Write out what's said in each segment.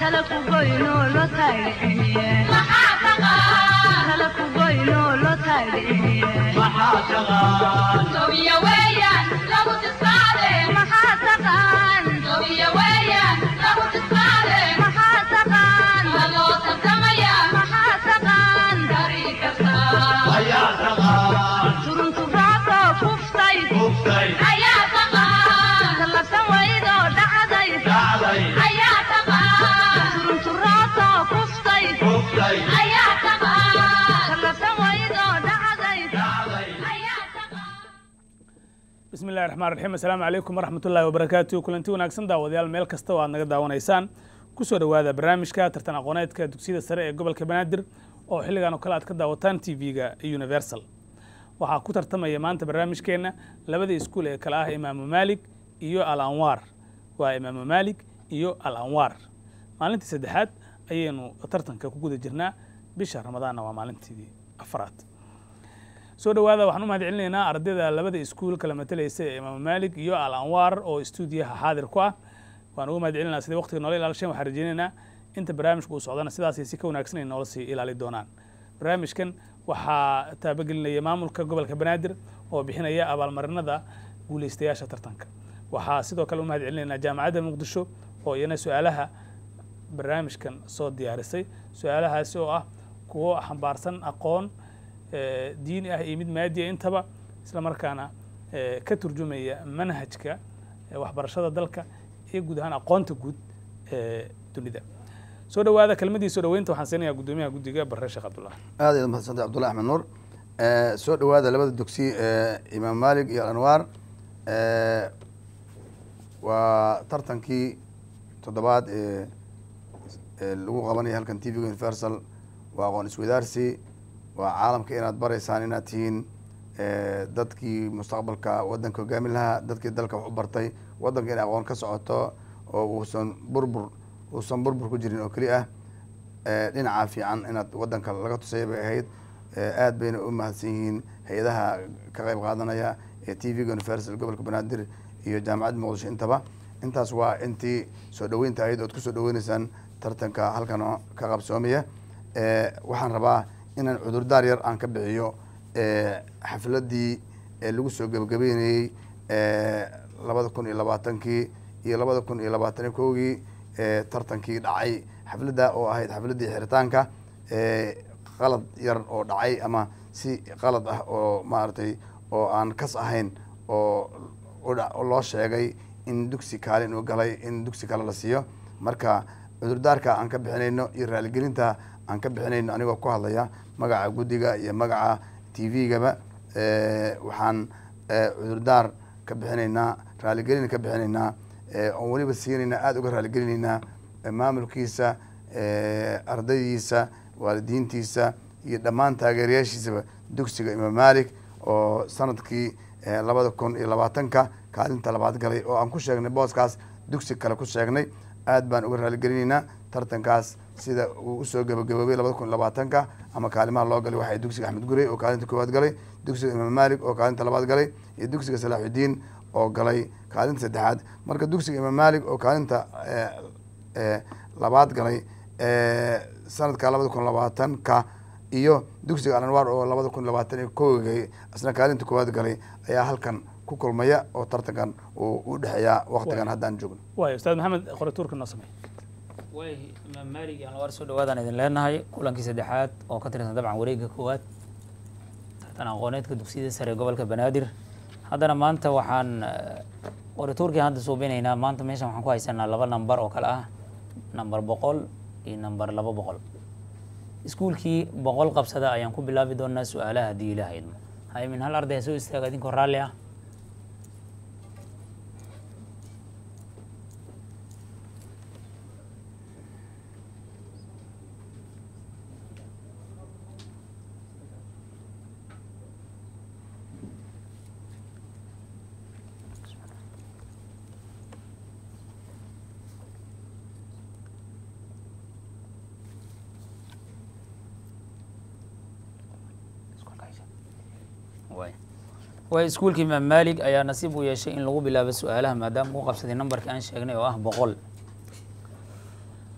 kala ku goyno loo taagiciye kala ku goyno loo taagiciye maxaa taqaan maxaa taqaan maxaa taqaan maxaa taqaan ayaa taqaan turunturaato kuftay kuftay tallabsan waydoo dhacday dhacday turunturaato kuftay kuftay tallabsan waydoo dhacday dhacday bismi illahi raxmaan raxiim assalaamu calaykum waraxmat ullahi wabarakaatu kulanti wanaagsan daawadayaal meel kasta oo aad naga daawanaysaan kusoo dhowaada barnaamijka tartan aqooneedka dugsiyada sare ee gobolka banaadir oo xilligan oo kale aad ka daawataan tv-ga universal waxaa ku tartamaya maanta barnaamijkeenna labada iskuul ee kale ah imaamu maalik iyo al anwaar waa imaamu maalik iyo al anwaar maalintii saddexaad ayaynu tartanka ku guda jirnaa bisha ramadaanna waa maalintii afaraad soo dhowaada waxaan u mahad celinaynaa ardayda labada iskuul kala matalaysa ee imaamu maalik iyo al anwaar oo stuudiyaha xaadir ku ah waan ugu mahad celinaa siday waqtiga noola ilaalisheen waxaan rajeynaynaa inta barnaamijka uu socdana sidaasay si ka wanaagsan ay noola sii ilaali doonaan barnaamijkan waxaa taabagelinaya maamulka gobolka banaadir oo bixinaya abaalmarinada guuleystayaasha tartanka waxaa sidoo kale u mahad celinaynaa jaamacadda muqdisho oo iyana su-aalaha barnaamijkan soo diyaarisay su-aalahaasi oo ah kuwo xambaarsan aqoon eh, diini ah iyo mid maadiya intaba isla markaana eh, ka turjumaya manhajka eh, waxbarashada dalka iyo guud ahaan aqoonta guud ee dunida soo dhowaada kelmadii soo dhoweynta waxaan siinayaa guddoomiyaha guddiga barre sheekh cabdullah aad ayaad umahadsantay cabdullahi axmed nuur Eh, soo dhowaada labada dugsi ee imaam malik iyo alanwaar Eh, waa tartankii toddobaad ee ee lagu qabanaya halkan t v universal waa aqoon iswadaarsi waa caalamka inaad baraysaan inaad tihiin eh, dadkii mustaqbalka wadanka hogaamin lahaa dadkii dalka wax u bartay wadanka inay aqoon ka socoto oo uusan burbur uusan burbur ku jirin oo keli ah Eh, dhinaca fiican inaad wadanka laga tusaya bay ahayd Eh, aad bayna u mahadsan yihiin hay-adaha ka qayb qaadanaya ee t v-ga universal gobolka banaadir iyo jaamacadda muqdisho intaba intaas waa intii soo dhoweynta ahayd ood kusoo dhoweyneysaan tartanka halkan oo ka qabsoomaya Eh, waxaan rabaa inaan cudurdaar yar aan ka bixiyo eh, xafladii ee lagu soo gebagabeynayey labada kun iyo labaatankii iyo labada kun iyo labaatan iyo kowgii ee tartankii dhacay xafladda oo ahayd xafladdii xiritaanka ee qalad yar oo dhacay ama si qalad ah oo maaragtay oo aan kas ahayn oo u dha- oo loo sheegay in dugsi kaalin uu galay in dugsi kale la siiyo marka cudurdaarka aan ka bixinayno iyo raaligelinta aan ka bixinayno anigoo ku hadlaya magaca guddiga iyo magaca t v-gaba waxaan eh, cudurdaar ka bixinaynaa raaligelin ka bixinaynaa eh, oon weliba siinaynaa aada uga raaligelinaynaa eh, maamulkiisa eh, ardaydiisa waalidiintiisa iyo dhammaan taageerayaashiisaba dugsiga imaam malik oo sanadkii eh, labada kun iyo labaatanka kaalinta labaad galay oo aan ku sheegnay booskaas dugsi kale ku sheegnay aad baan uga raaligelinaynaa tartankaas sida uu usoo gabagaboobay labada kun iyo labaatanka ama kaalimaha loo galay waxay dugsiga axmed gurey oo kaalinta koowaad galay dugsiga imaam malik oo kaalinta labaad galay iyo dugsiga salaaxudiin oo galay kaalinta saddexaad marka dugsiga imaam malik oo kaalinta eh, eh, labaad galay eh, sanadka labada kun labaatanka iyo dugsiga alanwaar oo labada kun labaatan iyo kowgay isna kaalinta koowaad galay ayaa halkan ku kulmaya oo tartankan uu u dhexeeyaa waqtigan haddaan joogno waay ustaad maxamed qoratuurka noo samey way imaam maalig iyo anwaar soo dhawaadaan idin leenahay kulankii saddexaad oo ka tirsan dabcan wareegga koowaad tartan aqooneedka dugsiyada sare ee gobolka banaadir haddana maanta waxaan eh, qoratuurkii hadda suubinaynaa maanta meeshan waxaan ku haysanaa laba nambar oo kale ah nambar boqol iyo nambar laba boqol iskuulkii boqol qabsada ayaan ku bilaabi doonaa su-aalaha haddii ilaah idmo hay min hal arday ha soo istaaga idinkoo raalli ah waay waay iskuulka imaam maalig ayaa nasiib u yeeshay in lagu bilaabo su-aalaha maadaama uu qabsaday nambarkii aan sheegnay oo ah boqol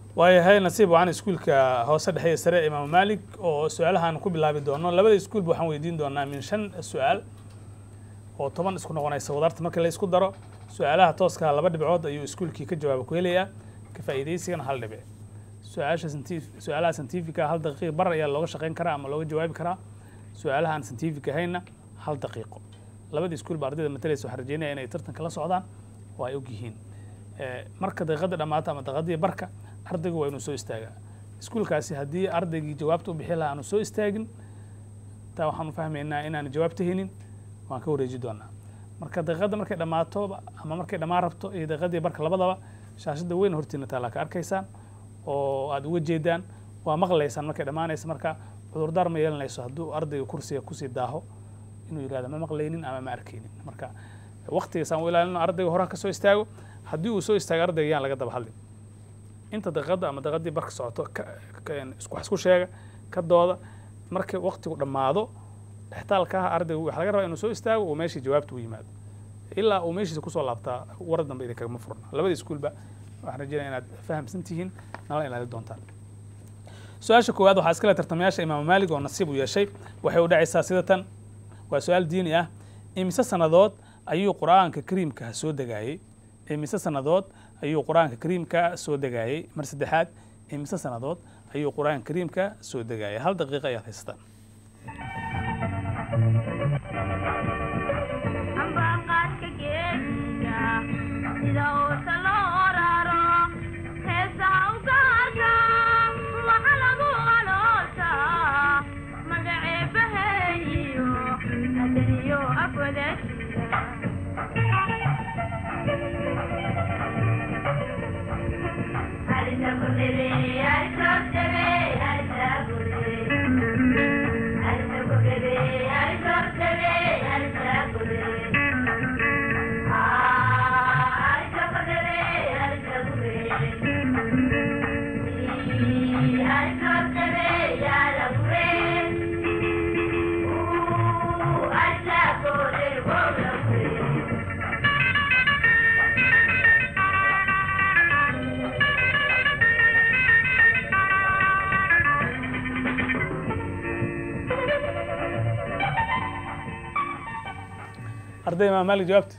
waayahay nasiib wacan iskuulka hoose dhexe iyo sare ee imaamu maalik oo su-aalahaan ku bilaabi doono labada iskuulba waxaan weydiin doonaa min shan su-aal oo toban isku noqonaysa wadarta marka la isku daro su-aalaha tooska laba dhibcood ayuu iskuulkii ka jawaaba ku helayaa ka faa'iidaysigana hal dhibic su-aasha santif su-aalaha santifica hal daqiiq bar ayaa looga shaqayn karaa ama looga jawaabi karaa su-aalaha aan santific ahayna hal daqiiqo labada iskuulba ardayda matalaysa waxaan rajeynaya inay tartanka la socdaan oo ay og yihiin marka daqiiqada dhammaata ama daqiiqadii barka ardaygu waa inuu soo istaagaa iskuulkaasi haddii ardaygii jawaabta u bixi lahaa aanu soo istaagin taa waxaanu fahmaynaa inaanu jawaabta haynin waan ka wareeji doonaa marka daqiiqadda markay dhammaato ama markay dhammaan rabto iyo daqiiqadii barka labadaba shaashadda weyn hortiina taalaa ka arkaysaan oo aada uga jeedaan waa maqlaysaan markay dhammaanaysa marka cudurdaar ma yeelanayso hadduu ardayga kursiga kusii daaho inuu yihahdo ma maqlaynin ama ma arkaynin marka waktigaasaan u ilaalino ardayga horaha ka soo istaago haddii uu soo istaago ardayga yaan laga daba hadlin inta daqiiqadda ama daqiiqadii barka socoto wax isku sheega ka dooda marka waktigu dhammaado dhextaalka ah ardaygu waxaa laga rabaa inuu soo istaago uu meeshii jawaabta u yimaado ilaa uu meeshiisa kusoo laabtaa war dambe idin kagama furna labada iskuulba waxaan rajeynaya inaad fahamsan tihiin nala ilaali doontaan su-aasha koowaad waxaa iskale tartamayaasha imaamu maalig oo nasiib u yeeshay waxay u dhacaysaa sida tan waa su-aal diini ah imise sannadood ayuu qur-aanka kariimka soo degaayey imise sannadood ayuu qur-aanka kariimka soo degaayey mar saddexaad imise sannadood ayuu qur-aanka kariimka soo degaayay hal daqiiqa ayaad haysataan ambaqaadka geedka sida uusa loo raro heesaha u gaarka waxa lagu aloosaa magaceebaheeyo adaniyo afwadasiya arday imaam maalik jawaabta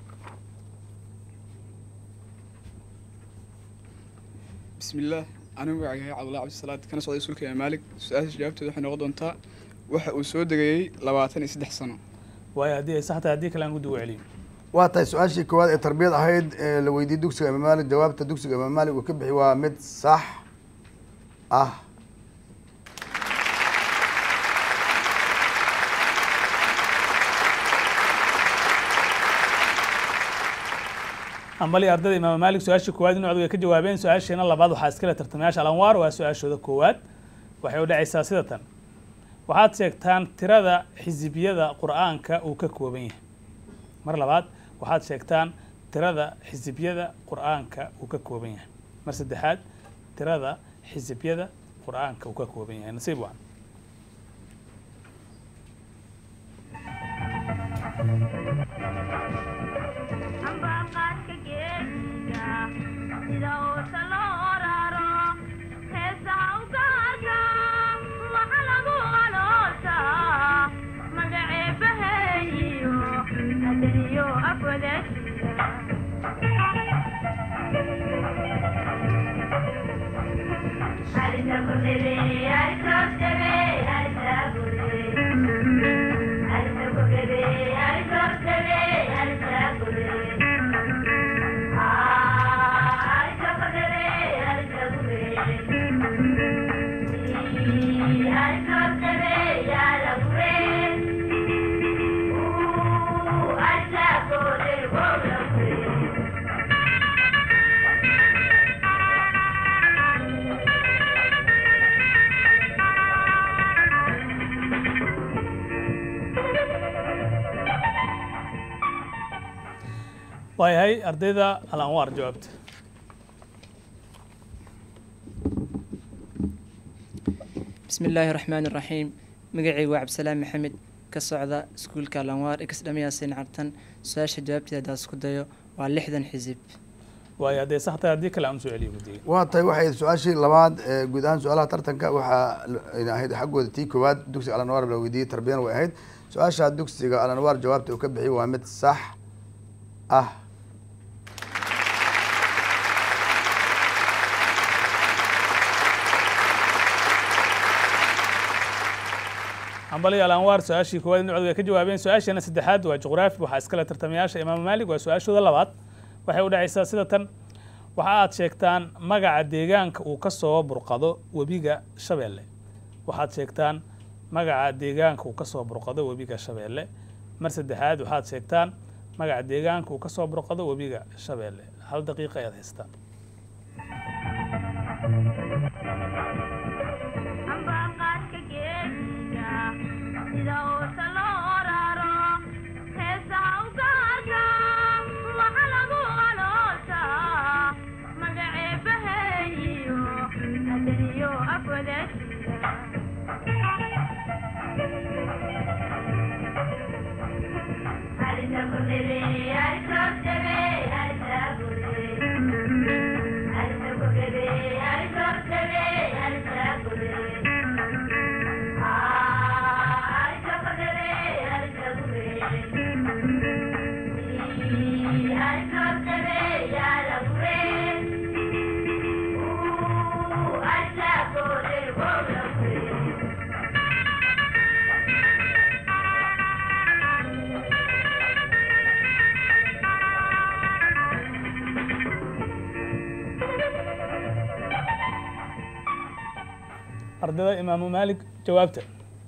بسم الله أنا magacayahay cabdullahi cabdisalaad kana socday sulka imaam maalik su-aasha jawaabteeda waxay noqon doontaa waxa uu soo degayey labaatan iyo saddex sano waayo haddii ay sax tahay haddii kale aan guddi ugu celiyo waa tahay su-aashii koowaad ee tarbiyad ahayd ee la weydiiyey dugsiga imaam maalik jawaabta dugsiga imaam maalik uu ka bixi waa mid sax ah ambali ardayda imaam maalik su-aashii koowaad inuu codga ka jawaabeen su-aashiina labaad waxaa iskale tartamayaasha alanwaar waa su-aashooda koowaad waxay u dhacaysaa sida tan waxaad sheegtaan tirada xisibiyada qur'aanka uu ka kooban yahay mar labaad waxaad sheegtaan tirada xisibiyada qur'aanka uu ka kooban yahay mar saddexaad tirada xisibiyada qur'aanka uu ka kooban yahay nasiib wacan ambaqaadka geedka sida uusa loo raro heesaha u gaarka waxa lagu aloosaa magaceebaheeyo adaniyo afwadasiya waayahay ardayda alanwaar jawaabta bismi illaahi raxmaani raxiim magacaygu waa cabdisalaam maxamed ka socda iskuulka lanwaar ex dhamiyaasin cartan su-aasha jawaabteeda haddaad isku dayo waa lixdan xisib waayo haddee sax tahay haddii kale aan usoo celiyo guddiga waa tahay waxay su-aashii labaad ee guud ahaan su-aalaha tartanka waxaa ayna ahayd xaggooda tii koowaad dugsiga alanwaar la weydiiyey tarbiyana way ahayd su-aasha dugsiga alanwaar jawaabta uu ka bixiyey waa mid sax ah hambali alanwaar su-aashii koowaad in cod way ka jawaabeen su-aasheena saddexaad waa juqraafi waxaa iskale tartamayaasha imaam maalik waa su-aashooda labaad waxay u dhacaysaa sida tan waxa aad sheegtaan magaca deegaanka uu ka soo burqado webiga shabeelle waxaad sheegtaan magaca deegaanka uu ka soo burqado webiga shabeelle mar saddexaad waxaad sheegtaan magaca deegaanka uu ka soo burqado webiga shabeelle hal daqiiqa ayaad haystaan ambaqaadka geesiga sida uusa loo raro heesaha u gaarka waxa lagu aloosaa magaceebaheeyo adaniyo afwadasiga ardayda imaamu maalik jawaabta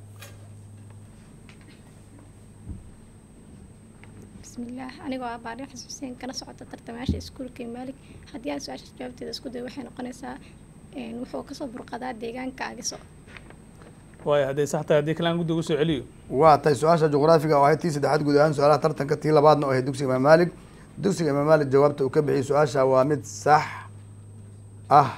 bismillaah anigoo ah baari xasuuseen kana socota tartamayaasha iskuulka maalik haddii aan su-aasha jawaabteeda isku dayo waxay noqonaysaa een, wuxuu kasoo burqadaa deegaanka agiso waayo hadday sax tahay haddii kale aan guddiga usoo celiyo waa tahay su-aasha juqraafiga oo ahayd tii saddexaad guud ahaan su-aalaha tartanka tii labaadna oo ahayd dugsiga imaam maalik dugsiga imaam maalik jawaabta uu ka bixiyey su-aasha waa mid sax ah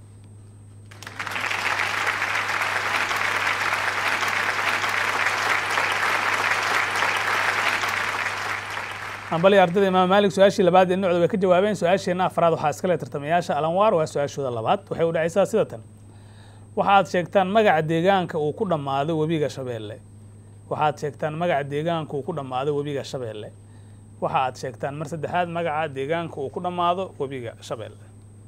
hambali ardayda imaam maalik su-aashii labaad ee nucda way ka jawaabeen su-aasheenna afraad waxaa iskale tartamayaasha alanwaar waa su-aashooda labaad waxay u dhacaysaa sida tan waxaad sheegtaan magaca deegaanka uu ku dhammaado webiga shabeelle waxaad sheegtaan magaca deegaanka uu ku dhammaado webiga shabeelle waxa aad sheegtaan mar saddexaad magaca deegaanka uu ku dhammaado webiga shabeelle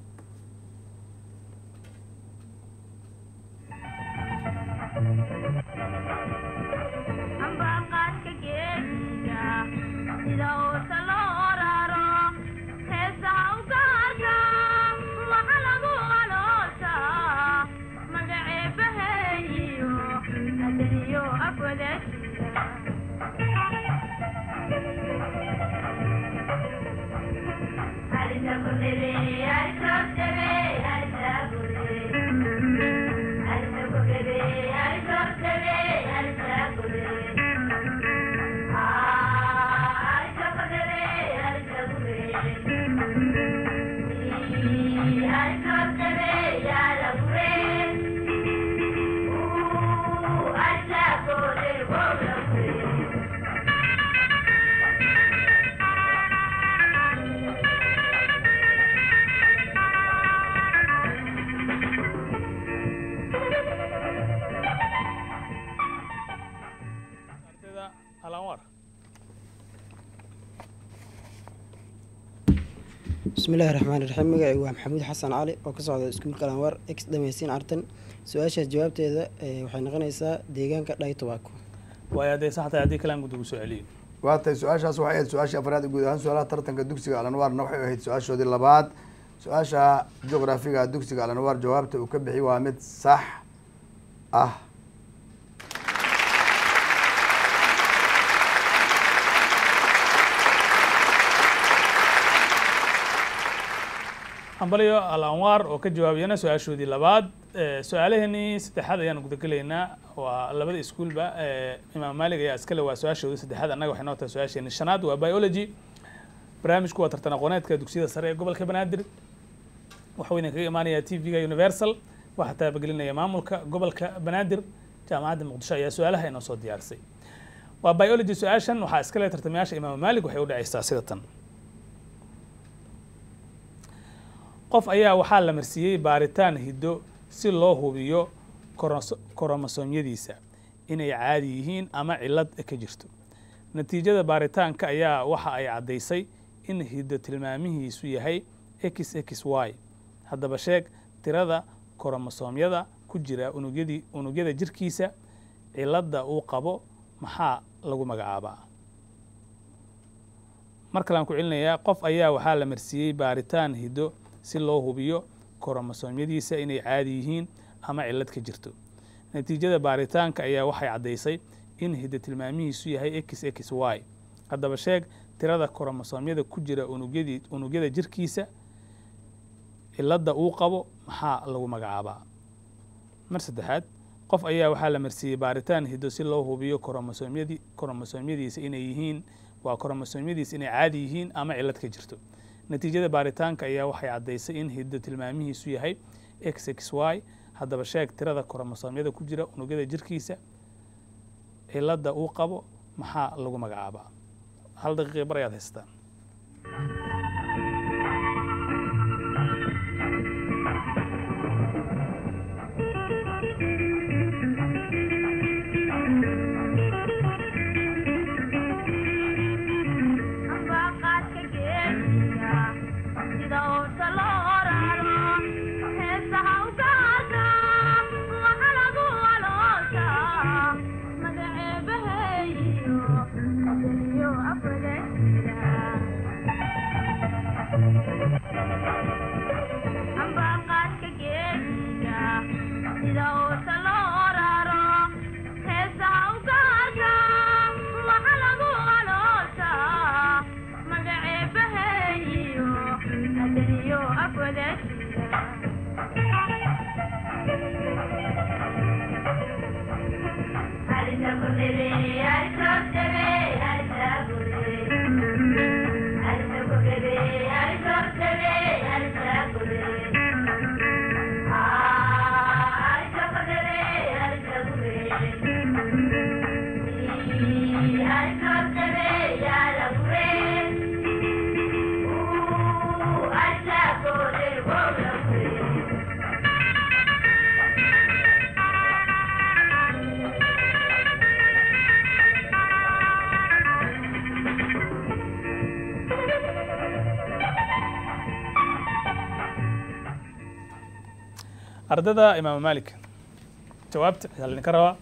ambaqaadka geesiga sida uusa loo raro heesaha u gaarka waxa lagu aloosaa magaceebaheeyo adaniyo afwadasiga ardayda alanwaar bismillahi raxmaan raxiim magacaygu waa maxamuud xasan cali oo ka socda iskuulka alanwaar ex dhamaysiin artan su-aashaas jawaabteeda eh, waxay noqonaysaa deegaanka dhay tobacco waayo hadday sax tahay haddii kale aan guddiga usoo celiyo waa tahay su-aashaas waxay ahayd su-aashii afraad ee guud ahaan su-aalaha tartanka dugsiga alanwaarna waxay ahayd su-aashoodii labaad su-aasha juqraafiga dugsiga alanwaar jawaabta uu ka bixiyey waa mid sax ah hambaliyo al anwaar oo ka jawaabiyana su-aashoodii labaad Eh, su-aalaheenii saddexaad ayaan gudagelaynaa waa labada iskuulba eh, imaam maalik ayaa iskale waa su-aashoodii saddexaad annaga waxay noo tahay su-aasheeni shanaad waa biology barnaamijku waa tartan aqooneedka dugsiyada sare ee gobolka banaadir waxuu idin kaga imaanayaa t v-ga universal waxaa taabagelinaya maamulka gobolka banaadir jaamacadda muqdisho ayaa su-aalaha inoo soo diyaarisay waa biology su-aashan waxaa iskale tartamayaasha imaam maalik waxay u dhacaysaa sida tan qof ayaa waxaa la marsiiyey baaritaan hiddo si loo hubiyo koros- koromosoomyadiisa inay caadi yihiin ama cillad ka jirto natiijada baaritaanka ayaa waxa ay caddaysay in hiddo tilmaamihiisu yahay x x y haddaba sheeg tirada koromosoomyada ku jira unugyadii unugyada jirkiisa cilladda uu qabo maxaa lagu magacaabaa mar kalean ku celinayaa qof ayaa waxaa la marsiiyey baaritaan hiddo si loo hubiyo koromosoomyadiisa inay caadi yihiin ama cillad ka jirto natiijada baaritaanka ayaa waxay caddaysay in hiddo tilmaamihiisu yahay x x y haddaba sheeg tirada koromosoomyada ku jira unugyadii unugyada jirkiisa cilladda uu qabo maxaa lagu magacaabaa mar saddexaad qof ayaa waxaa la marsiiyey baaritaan hiddo si loo hubiyo koromosoomyadii koromosoomyadiisa inay yihiin waa koromosoomyadiisa inay caadi yihiin ama cillad ka jirto natiijada baaritaanka ayaa waxay caddaysay in hiddo tilmaamihiisu yahay x x y haddaba sheeg tirada koromosoomyada ku jira unugyada jirkiisa cilladda uu qabo maxaa lagu magacaabaa hal daqiiqi bar ayaad haystaan ardada imaam malik jawaabta ayaa laydinka rabaa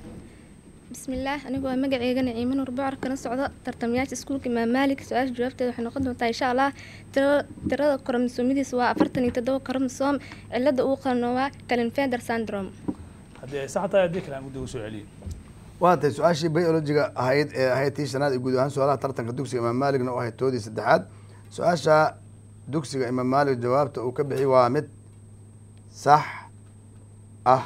bismillaah anigoo magaceyga naciimo nuur bocor kana socdo tartamayaasha iskuulka imaam maalik su-aasha jawaabteeda waxay noqon doontaa insha allah tira- tirada koromosoomyadiisa waa afartan iyo toddoba koromosoom cilada uu qano waa kalinfeder syndrome haddii ay sax tahay haddii kale aan guddiga soo celiyo waa tahay su-aashii biologiga ahayd ee ahayd tii shanaad ee guud ahaan su-aalaha tartanka dugsiga imaam maaligna u ahayd toodii saddexaad su-aasha dugsiga imaam maalig jawaabta uu ka bixi waa mid sax ah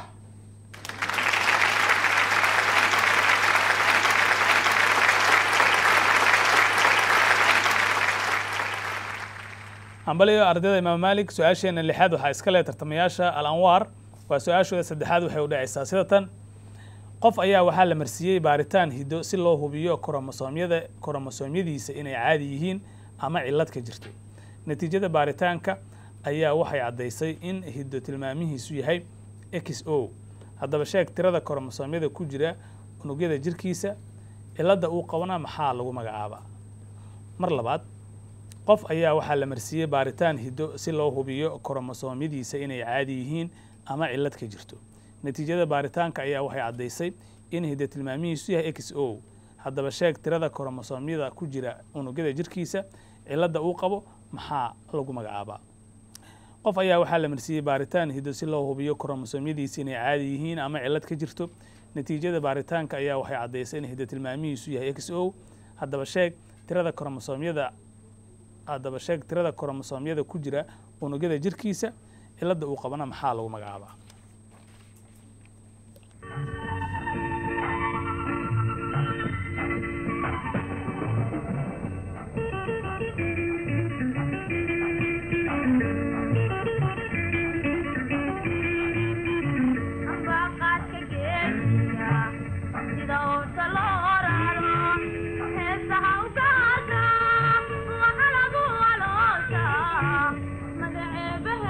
hambaliyo ardayda imaam malik su-aasheena lixaad waxaa iska leh tartamayaasha al anwaar waa su-aashooda saddexaad waxay u dhacaysaa sida tan qof ayaa waxaa la marsiiyey baaritaan hiddo si loo hubiyo koromosoomyada koromosoomyadiisa inay caadi yihiin ama cillad ka jirto natiijada baaritaanka ayaa waxay caddaysay in hiddo tilmaamihiisu yahay x o haddaba sheeg tirada koromosoomyada ku jira unugyada jirkiisa cilladda uu qabana maxaa lagu magacaabaa mar labaad qof ayaa waxaa la marsiiyey baaritaan hiddo si loo hubiyo koromosoomyadiisa inay caadi yihiin ama cillad ka jirto natiijada baaritaanka ayaa waxay caddaysay in hiddo tilmaamihiisu yahay x o haddaba sheeg tirada koromosoomyada ku jira unugyada jirkiisa cilladda uu qabo maxaa lagu magacaabaa qof ayaa waxaa la marsiiyey baaritaan hiddo si loo hubiyo koromosoomyadiisa inay caadi yihiin ama cillad ka jirto natiijada baaritaanka ayaa waxay caddaysay in hiddo tilmaamihiisu yahay x o haddaba sheeg tirada koromosoomyada haddaba sheeg tirada koromosoomyada ku jira unugyada jirkiisa cilladda uu qabana maxaa lagu magacaabaa Magaceeba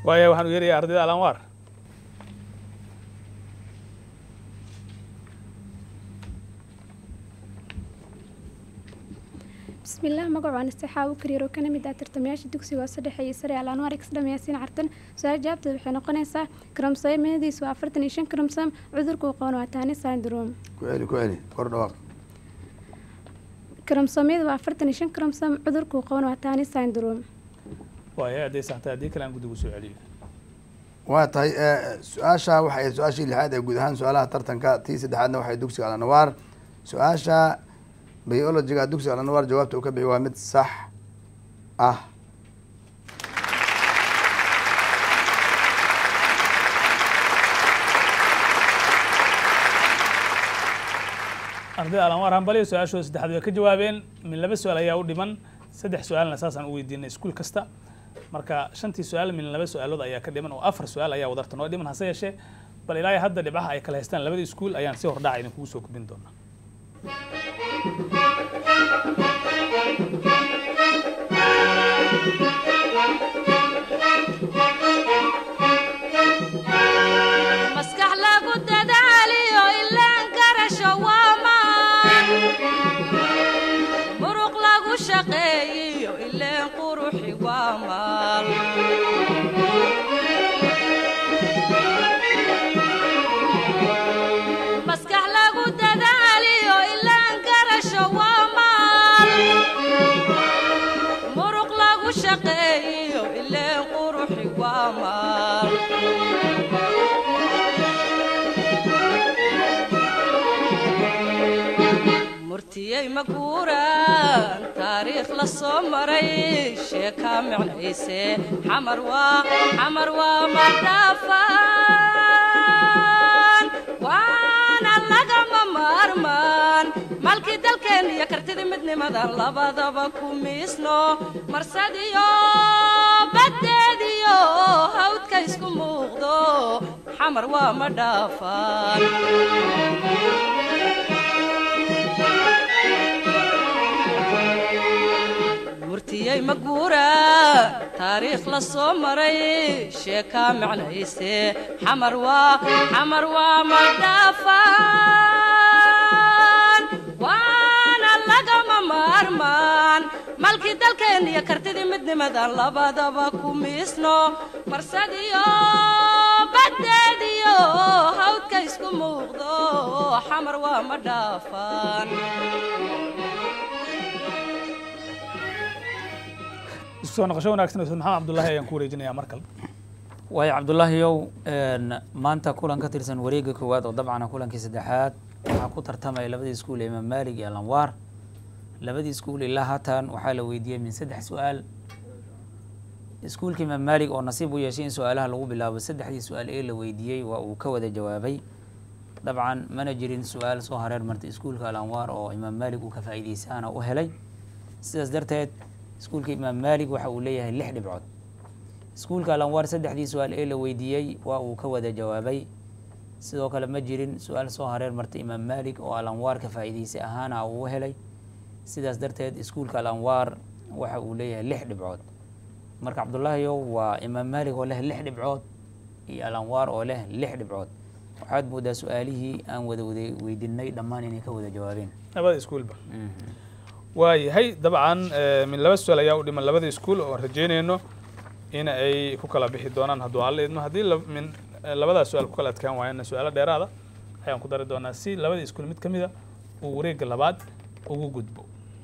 waaya waxaan u yeerayaa ardayda alanwaar bismillaah magacu aan istixaabu kariir oo kana mid ah tartamayaasha dugsiga hoose dhexe iyo sare alaanwar exdham yaasiin cartan su-aal jawaabteeda waxay noqonaysaa kromsoomadiisu waa afartan iyo shan kromsom cudurka uu qaban waa taani syndrome ku celi ku celi kor dhawaaq kromsoomyada waa afartan iyo shan kromsom cudurka uu qaban waa taani syndrome waaya hadday saxtay haddii kale aan guddigu soo celiyo waa tahay eh, su-aasha waxay ahayd su-aashii lixaad ee guud ahaan su-aalaha tartanka tii saddexaadna waxay dugsiga alanwaar su-aasha biologiga dugsiga alanwaar jawaabta uu ka bixi waa mid sax ah ardayda alanwaar hambaliyo su-aashooda saddexaad way ka jawaabeen min laba su-aal ayaa u dhiman saddex su-aalna saasaan u weydiinay iskuul kasta marka shantii su-aal min laba su-aalood ayaa ka dhiman oo afar su-aal ayaa wadarta noo dhiman hase yeeshee bal ilaa hadda dhibcaha ay kala haystaan labada iskuul ayaan si hordhaca idinkugu soo gudbin doonaa maskax lagu dadaaliyo ilaan garasho waa maan muruq lagu shaqeeyiyo ileen quruxi waa maal maskax lagu dadaaliyo ilaan garasho waa maal muruq lagu shaqeeyiyo ileen quruxi waa maal murtiyey maguuraan taariikh la soo maray sheekaa micnayse xamar waa xamar waa madhaafaan waana lagama maarmaan malkii dalkeen iyo kartidii midnimadan labadaba ku miisno marsadiyo baddeediyo hawdka isku muuqdo xamar waa madhaafaan murtiyey maguura taariikh la soo maray sheekaa micnayse xamar waa xamar waa madhaafaan waana lagama maarmaan malkii dalkeen iyo kartidii midnimadan labadaba ku miisno marsadiyo baddeediyo hawdka isku muuqdo xamar waa madhaafaan isku soo noqosho wanaagsan ustaad maxamed cabdullaahi ayaan ku wareejinayaa mar kale waayo cabdullaahiyow een, maanta kulan ka tirsan wareega koowaad oo dabcan ah kulankii saddexaad waxaa ku tartamaya labadii iskuul ee imaam maalig iyo alanwaar labadii iskuul ilaa haatan waxaa la weydiiyey min saddex su-aal iskuulka imaam maalig oo nasiib u yeeshay in su-aalaha lagu bilaabo saddexdii su-aal ee la weydiiyey waa uu ka wada jawaabay dabcan mana jirin su-aal soo hareer martay iskuulka alanwaar oo imaam maalig uu ka faa'iideysaana u helay sidaas darteed iskuulka imaam maalig waxa uu leeyahay lix dhibcood iskuulka alanwaar saddexdii su-aal ee la weydiiyey waa uu ka wada jawaabay sidoo kale ma jirin su-aal soo hareer martay imaam maalig oo alanwaar ka faa'iideysay ahaana uu u helay sidaas darteed iskuulka alanwaar waxa uu leeyahay lix dhibcood marka cabdullaahiyow waa imaam maalig oo leh lix dhibcood iyo alanwaar oo leh lix dhibcood waxaad moodaa su-aalihii aan wada wada weydiinay dhammaan inay ka wada jawaabeen labada iskuulba waayahay dabcan eh, min laba su-aal ayaa u dhiman labada iskuul oo rajeynayno in ay ku kala bixi doonaan hadduu alla idmo haddii la- min eh, labadaas su-aal ku kala adkaan waayana su-aalo dheeraada ayaan ku dari doonaa si labada iskuul mid ka mida uu wareegga labaad ugu gudbo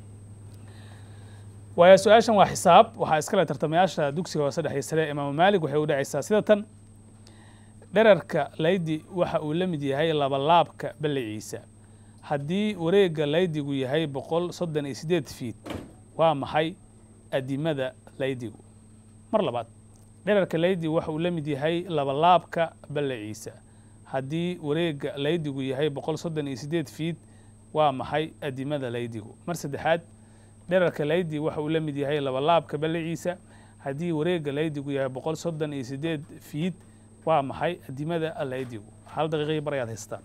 waayo su-aashan waa xisaab waxaa iskale tartamayaasha dugsiga hoose dhexe sare imaamu maalig waxay u dhacaysaa sida tan dherarka laydi waxa uu la mid yahay labalaabka balliciisa haddii wareegga laydigu yahay boqol soddon iyo siddeed fiit waa maxay adimada laydigu mar labaad dherarka laydigu waxa uu la mid yahay labalaabka balliciisa haddii wareegga laydigu yahay boqol soddon iyo siddeed fiit waa maxay adimada laydigu mar saddexaad dherarka laydi waxa uu la mid yahay labalaabka balliciisa haddii wareegga laydigu yahay boqol soddon iyo siddeed fiit waa maxay adimada laydigu hal daqiiqii bar ayaad haystaan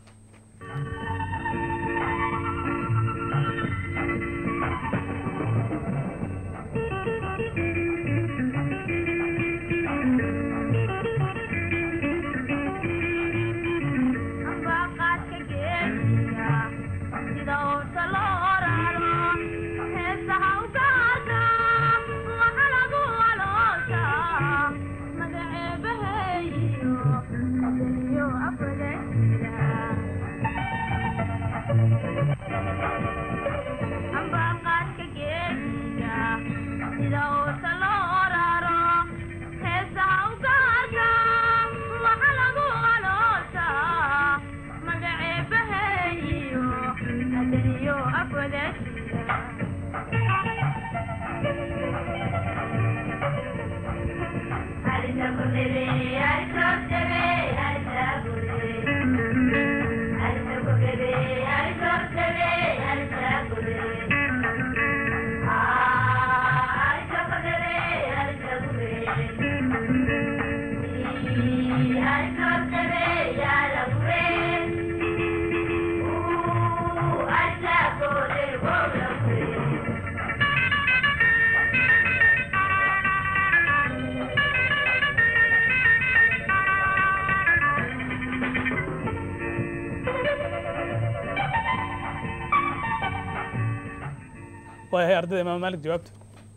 ambaqaadka geesiga sida uusa loo raro heesaha u gaarka waxa lagu aloosaa magaceebaheeyo adaniyo afwadasiga waayahay ardayda imaam maalik jawaabta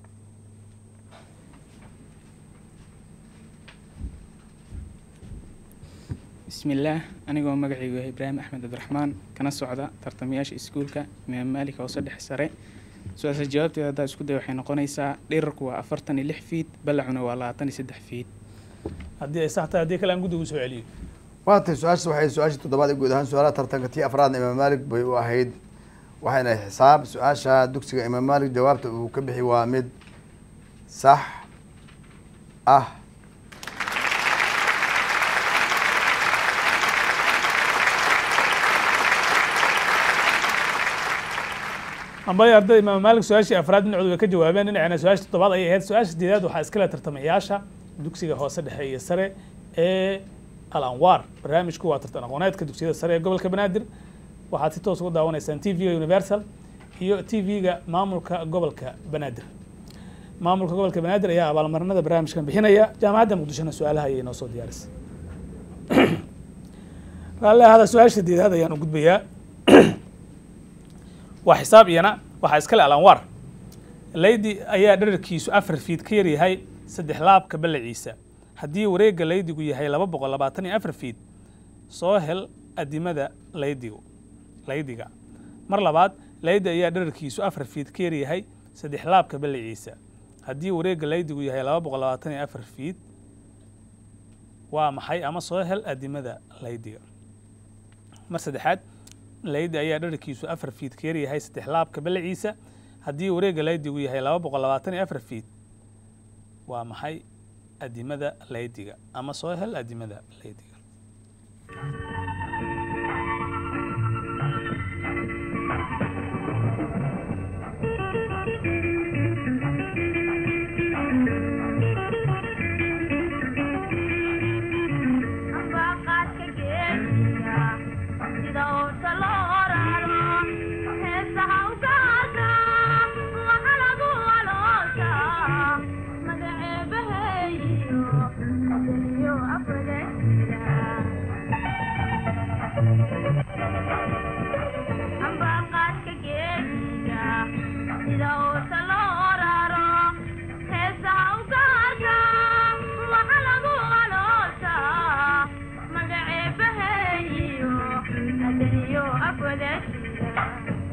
bismillaah anigoo magacaygu yahay ibraahim axmed cabdiraxmaan kana socda tartamayaasha iskuulka imaam maalik hoose dhexe sare su-aasha jawaabteeda haddaa isku day waxay noqonaysaa dhirarku waa afartan iyo lix fiid ballacuna waa labaatan iyo saddex fiid haddii ay sax tahay haddii kale aan guddigu soo celiyo waa tay su-aashaas waxay su-aashii toddobaad ee guud ahaan su-aalaha tartanka tii afraadna imaam maalik bay u ahayd waxayna xisaab su-aasha dugsiga imaam maalik jawaabta uu ka bixi waa mid sax ah ambay ardayda imaam maalik su-aashii afraad dhinacoodu way ka jawaabeen dhinacina su-aashii toddobaad ayay ahayd su-aasha sideedaad waxaa iskale tartamayaasha dugsiga hoose dhexe iyo sare ee al anwaar barnaamijku waa tartan aqooneedka dugsiyada sare ee gobolka banaadir waxaad si toos uga daawanaysaan t v-ga universal iyo t v-ga maamulka gobolka banaadir maamulka gobolka banaadir ayaa abaalmarinada barnaamijkan bixinaya jaamacadda muqdishona su-aalaha ayay noo soo diyaarisay raalli ahada su-aasha sideedaad ayaan u gudbayaa waa xisaab iyana waxaa iskale al anwaar leydi ayaa dherarkiisu afar fiid ka yaryahay saddex laabka ballaciisa haddii wareegga leydigu yahay laba boqol labaatan iyo afar fiid soo hel adimada leydigu leydiga mar labaad leydi ayaa dherarkiisu afar fiid ka yaryahay saddex laabka ballaciisa haddii wareegga leydigu yahay laba boqol labaatan iyo afar fiid waa maxay ama soo hel adimada leydiga mar saddexaad leydi ayaa dherarkiisu afar fiid ka yaryahay saddex laabka ballaciisa haddii wareegga leydigu yahay laba boqol labaatan iyo afar fiid waa maxay adimada leydiga ama soo hel adimada leydiga ambaqaadka geesiga sida uusa loo raro heesaha u gaarka waxa lagu aloosaa magaceebaheeyo adaniyo afwadasiga ambaqaadka geesiga sida uusa loo raro heesaha u gaarka waxa lagu aloosaa magaceebaheeyo adaniyo afwadasiga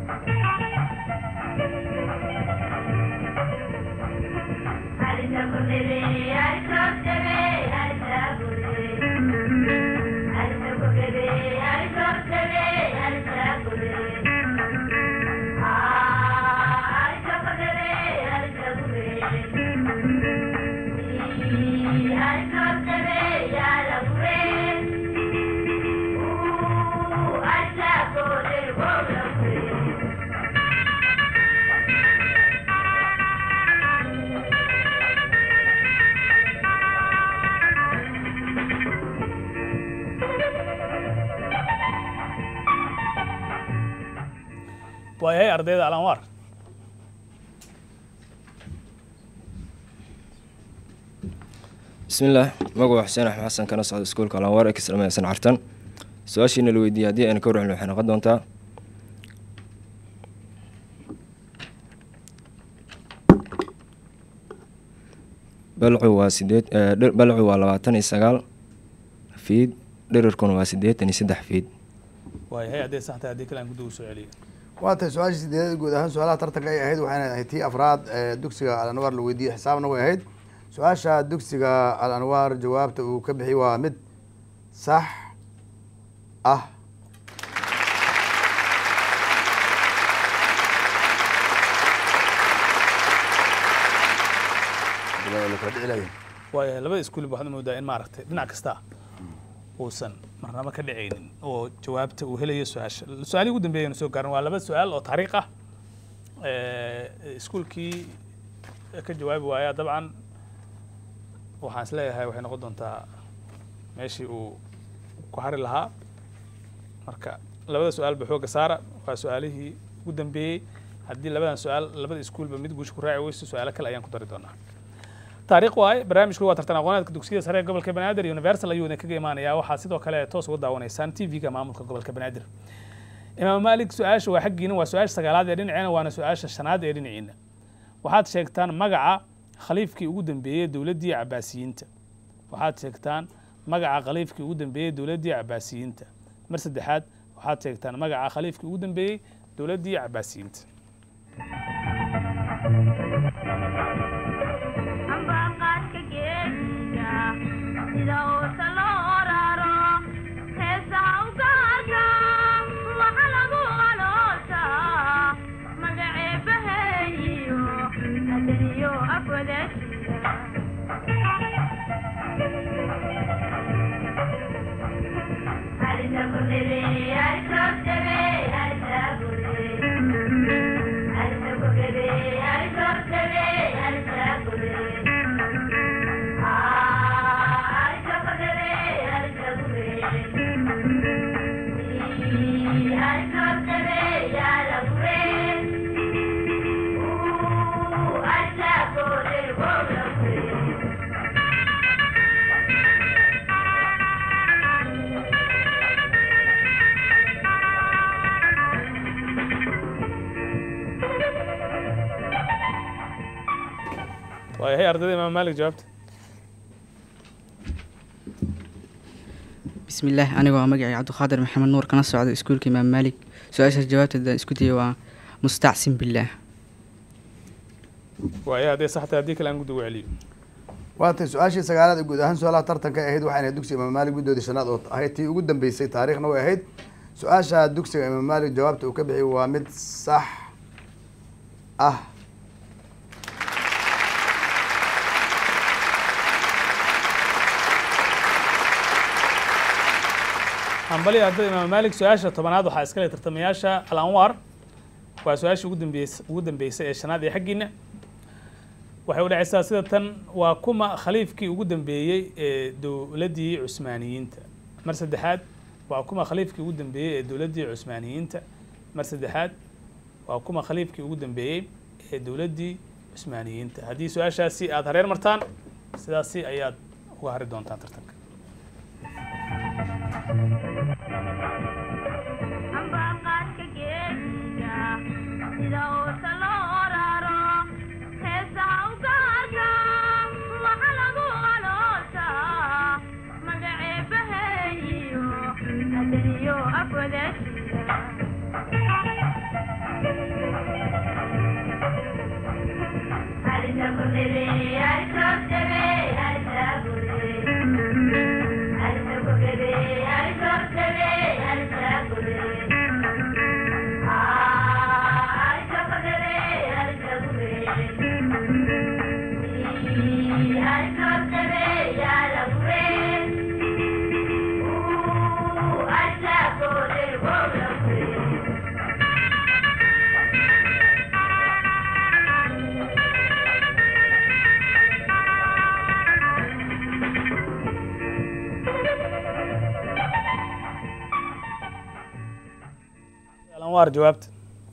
waayahay ardayda al anwaar bismillaah magaca xuseen axmed xasan kana socda iskuulka alanwaar ee kislameysan cartan su-aashiina la weydiiyey haddii ayna ka warcelin waxay noqon doontaa balcu waa sideed eh, dhir- balcu waa labaatan iyo sagaal fiid dhirirkuna waa siddeetan iyo saddex fiid waayahay hadday sax tahay haddii kale aan guddiga usoo celiyo waa tahay su-aashii sideedad guud ahaan su-aalaha tartanka ay ahayd waxayna ahayd tii afraad ee dugsiga al anwaar la weydiiyey xisaabna way ahayd su-aasha dugsiga al anwaar jawaabta uu ka bixi waa mid sax ah Bilaa la kala dhici lahayn. waayahay labada iskuulba waxaad moodaa in maaragtay dhinac kasta uusan marnaba ka dhicaynin oo jawaabta uu helayo su-aasha su-aalihii ugu dambeeyaynu soo gaarin waa laba su-aal oo taariikh ah Eh, iskuulkii ka jawaabi waaya dabcan waxaan is leeyahay waxay noqon doontaa meeshii uu ku hari lahaa marka labada su-aalba xooga saara waa su-aalihii ugu dambeeyey haddii labadan su-aal labada iskuulba mid guusha ku raaci weyso su-aalo kale ayaan ku dari doonaa taariikh waaye barnaamijku waa tartan aqooneedka dugsiyada sare ee gobolka banaadir universal ayuu idin kaga imaanayaa waxaa sidoo kale toos uga daawanaysaan tv-ga maamulka gobolka banaadir imaam maalik su-aasha waa xaggiina waa su-aasha sagaalaad ee dhinaceena waana su-aasha shanaad ee dhinaciina waxaad sheegtaan magaca khaliifkii ugu dambeeyey dowladdii cabaasiyiinta waxaad sheegtaan magaca khaliifkii ugu dambeeyey dowladdii cabaasiyiinta mar saddexaad waxaad sheegtaan magaca khaliifkii ugu dambeeyey dowladdii cabaasiyiinta ambaqaadka geedka sida uusa loo raro heesaha u gaarka waxa lagu aloosaa magaceebaheeyo adaniyo afwadasiya waayahay ardayda imaam maalik jawaabta bismillaah anigoo ah magacay cabdiqaadir maxamed nuur kana socda iskuulka imaam maalik su-aashaas jawaabteeda isku dayay waa mustacsin billaah waayahay hadday sax tahay haddii kale aan guddiga u celiyo waa tay su-aashii sagaalaad ee guud ahaan su-aalaha tartanka ay ahayd waxayna ahayd dugsiga imaam maalik guddoodii shanaad oo ahayd tii ugu dambeysay taariikhna way ahayd su-aasha dugsiga imaam maalik jawaabta uu ka bixiyay waa mid sax ah hambali ardayda imaam maalik su-aasha tobanaad waxaa iskale tartamayaasha al anwaar waa su-aashii ugu dambeys ugu dambeysay ee shanaad ee xaggiina waxay u dhacaysaa sida tan waa kuma khaliifkii ugu dambeeyey ee dowladdii cusmaaniyiinta mar saddexaad waa kuma khaliifkii ugu dambeeyey ee dowladdii cusmaaniyiinta mar saddexaad waa kuma khaliifkii ugu dambeeyey ee dowladdii cusmaaniyiinta haddii su-aashaasi aada hareer martaan sidaasi ayaad uga hari doontaan tartanka ambaqaadka geedka sida uusa loo raro heesaha u gaarka waxa lagu aloosaa magaceebaheeyo adaniyo afwadasiya al anwaar jawaabta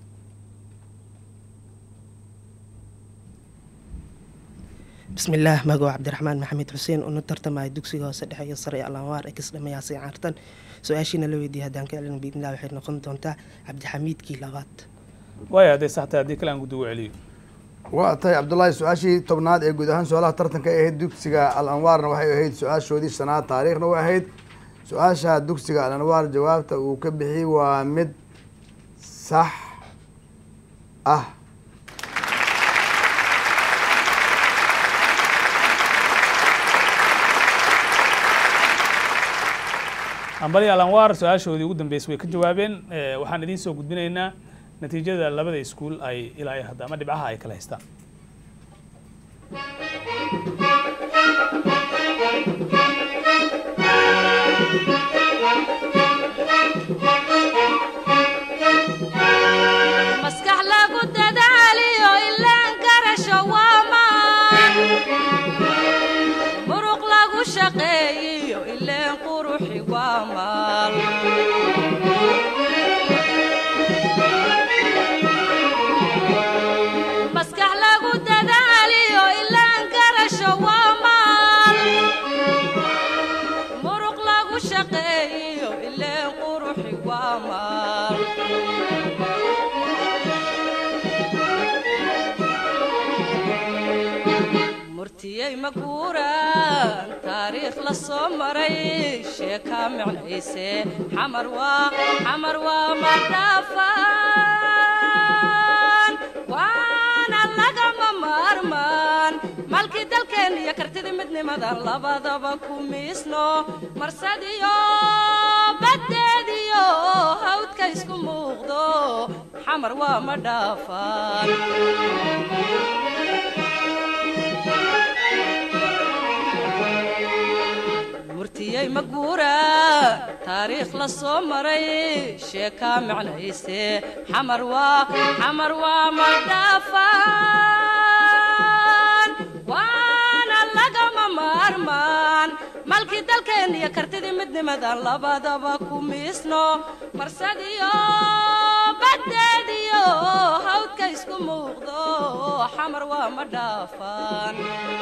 bismillaah magaco cabdiraxmaan maxamed xuseen una tartamaya dugsiga hoose dhexe iyo sare ee alanwaar ex dhamayaasay caartan su-aashiina la weydiiyay haddaan ka celin biidnillah waxay noqon doontaa cabdixamiidkii labaad waaya hadday sax tahay haddii kale aan guddiga u celiyo waa tahay cabdullaahi su-aashii tobnaad ee guud ahaan su-aalaha tartanka ay ahayd dugsiga al anwaarna waxay ahayd su-aashoodii shanaad taariikhna way ahayd su-aasha dugsiga alanwaar jawaabta uu ka bixiyey waa mid sax ah ambali alanwaar su-aashoodii ugu dambeysay way ka jawaabeen Eh, waxaan idiin soo gudbinaynaa natiijada labada iskuul ay ilaa iyo hadda ama dhibcaha ay kala haystaan maskax lagu dadaaliyo ilaan garasho waa maan muruq lagu shaqeeyiyo ileen quruxi waa maal maskax lagu dadaaliyo ilaan garasho waa maal muruq lagu shaqeeyiyo ileen quruxi waa maal murtiyey maguuraan taariikh la soo maray sheekaa micnayse xamar waa xamar waa madhaafaan waana lagama maarmaan malkii dalkeen iyo kartidii midnimadan labadaba ku miisno marsadiyo baddeediyo hawdka isku muuqdo xamar waa madhaafaan murtiyey maguura taariikh la soo maray sheekaa micnayse xamar waa xamar waa madhaafaan waana lagama maarmaan malkii dalkeen iyo kartidii midnimadan labadaba ku miisno marsadiyo baddeediyo hawdka isku muuqdo xamar waa madhaafaan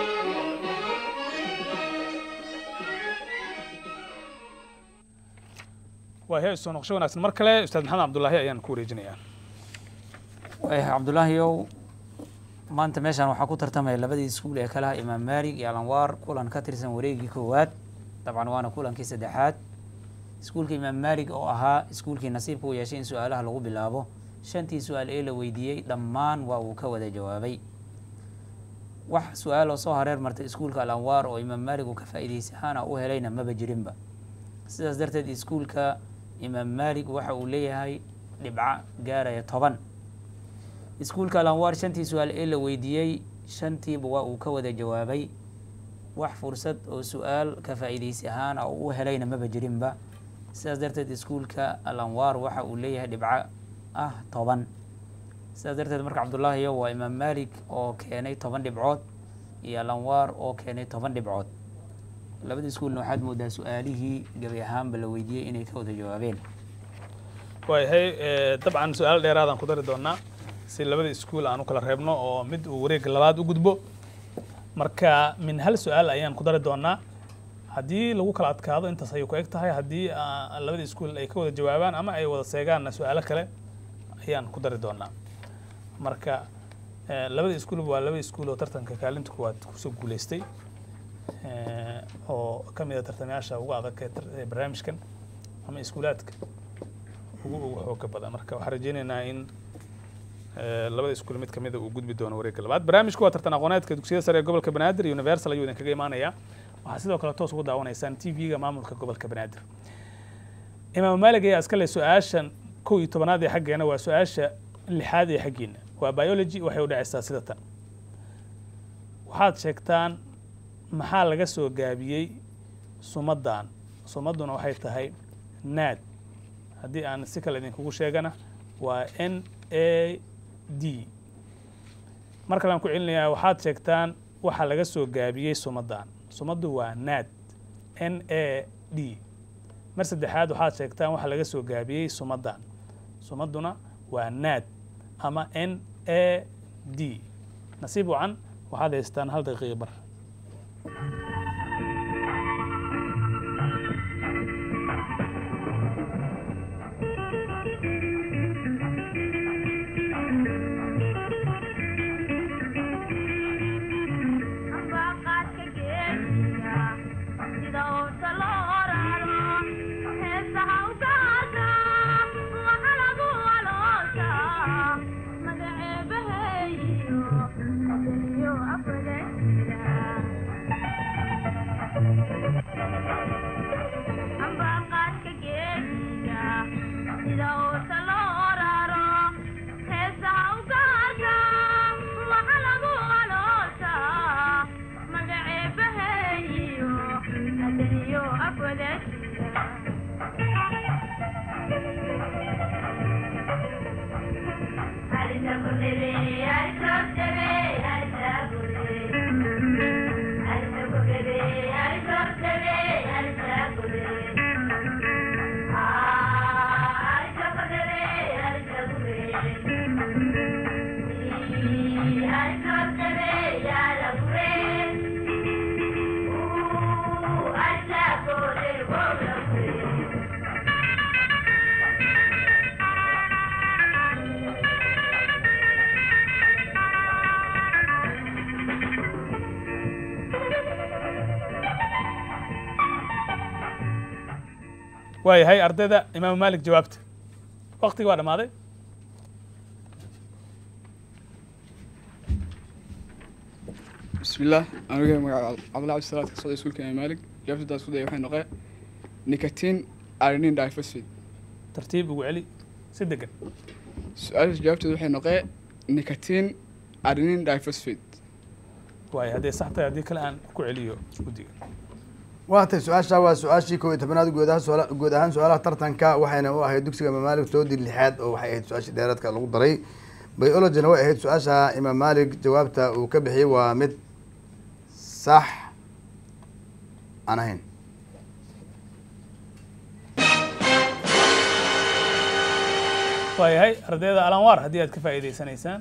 waa he soo noqosho wanaagsan mar kale ustaad maxamed cabdulaahi ayaan ku wareejinayaa waayahay cabdulaahiyow maanta meeshaan waxaa ku tartamaya labadii iskuul ee kalaha imaam maalig iyo alanwaar kulan ka tirsan wareegii koowaad dabcan waana kulankii saddexaad iskuulka imaam maalig oo ahaa iskuulkii nasiibka u yeeshay in su-aalaha lagu bilaabo shantii su-aal ee la weydiiyey dhammaan waa uu ka wada jawaabay wax su-aal oo soo hareer martay iskuulka alanwaar oo imaam maalig uu ka faa'iidaysi ahaana u helayna maba jirinba sidaas darteed iskuulka imaam maalig waxa uu leeyahay dhibco gaaraya toban iskuulka alanwaar shantii su-aal ee la weydiiyey shantiiba waa uu ka wada jawaabay wax fursad oo su-aal ka faa'iidaysi ahaan oo u helayna maba jirinba sidaas darteed iskuulka alanwaar waxa uu leeyahay dhibco ah toban sidaas darteed marka cabdulaahiyo waa imaam maalig oo keenay toban dhibcood iyo alanwaar oo keenay toban dhibcood labada iskuulna waxaad moodaa su-aalihii gebi ahaanba la weydiiyey inay ka wada jawaabeen waayahay eh, dabcan su-aal dheeraadaan ku dari doonaa si labada iskuul aan u kala reebno oo mid uu wareegga labaad u gudbo marka min hal su-aal ayaan ku dari doonaa haddii lagu kala adkaado intaas ayay ku eg tahay haddii ah, labada iskuul ay ka wada jawaabaan ama ay wada seegaanna su-aalo kale ayaan ku dari doonaa marka eh, labada iskuulba waa laba iskuul oo tartanka kaalinta kuwaad kusoo guuleystay eh, oo ka mid a tartamayaasha ugu adag ee tar- ee barnaamijkan ama iskuulaadka ugu ugu xooga badan marka waxaan rajeynaynaa in eh, labada iskuul mid kamida uu gudbi doono wareegga labaad barnaamijku waa tartan aqooneedka dugsiyada sare ee gobolka banaadir iyo universal ayuu idinkaga imaanayaa waxaa sidoo kale toos ugu daawanaysaan t v-ga maamulka gobolka banaadir imaam maalig ayaa iska leh su-aashan kow iyo tobanaad ee xaggeena waa su-aasha lixaad ee xaggiina waa biology waxay u dhacaysaa sida tan waxaad sheegtaan maxaa laga soo gaabiyey sumadan sumaduna waxay tahay naad haddii aan si kale idinkugu sheegana waa n a d mar kale aan ku celinayaa waxaad sheegtaan waxa laga soo gaabiyey sumadan sumaddu waa naad n a d mar saddexaad waxaad sheegtaan waxa laga soo gaabiyey sumadan sumadduna waa naad ama n a d nasiib wacan waxaad haystaan hal daqiiqa bar sida uusa loo raro waayahay ardayda imaamu maalik jawaabta waqtigi waa dhammaaday بسم الله أنا magaca cabdillah cabdi salaad ka socda iskuulka imaam maalik jawaabtada isku daya waxay noqee nicotine ironin diphosphate tartiib ugu celi si degan su-aasha jawaabteedu waxay noqee nicotine ironin diphosphate waayo hadday sax tahay haddii kale aan ku celiyo guddiga waa tay su-aasha waa su-aashii kow iyo tobanaad guud ahaan suaala guud ahaan su-aalaha tartanka waxayna u ahayd dugsiga imaam maalik toodii lixaad oo waxay ahayd su-aashii dheeraadka lagu daray biologina way ahayd su-aasha imaam maalik jawaabta uu ka bixiyey waa mid sax aan ahayn waayahay ardayda alanwaar haddii aad ka faa'iideysanaysaan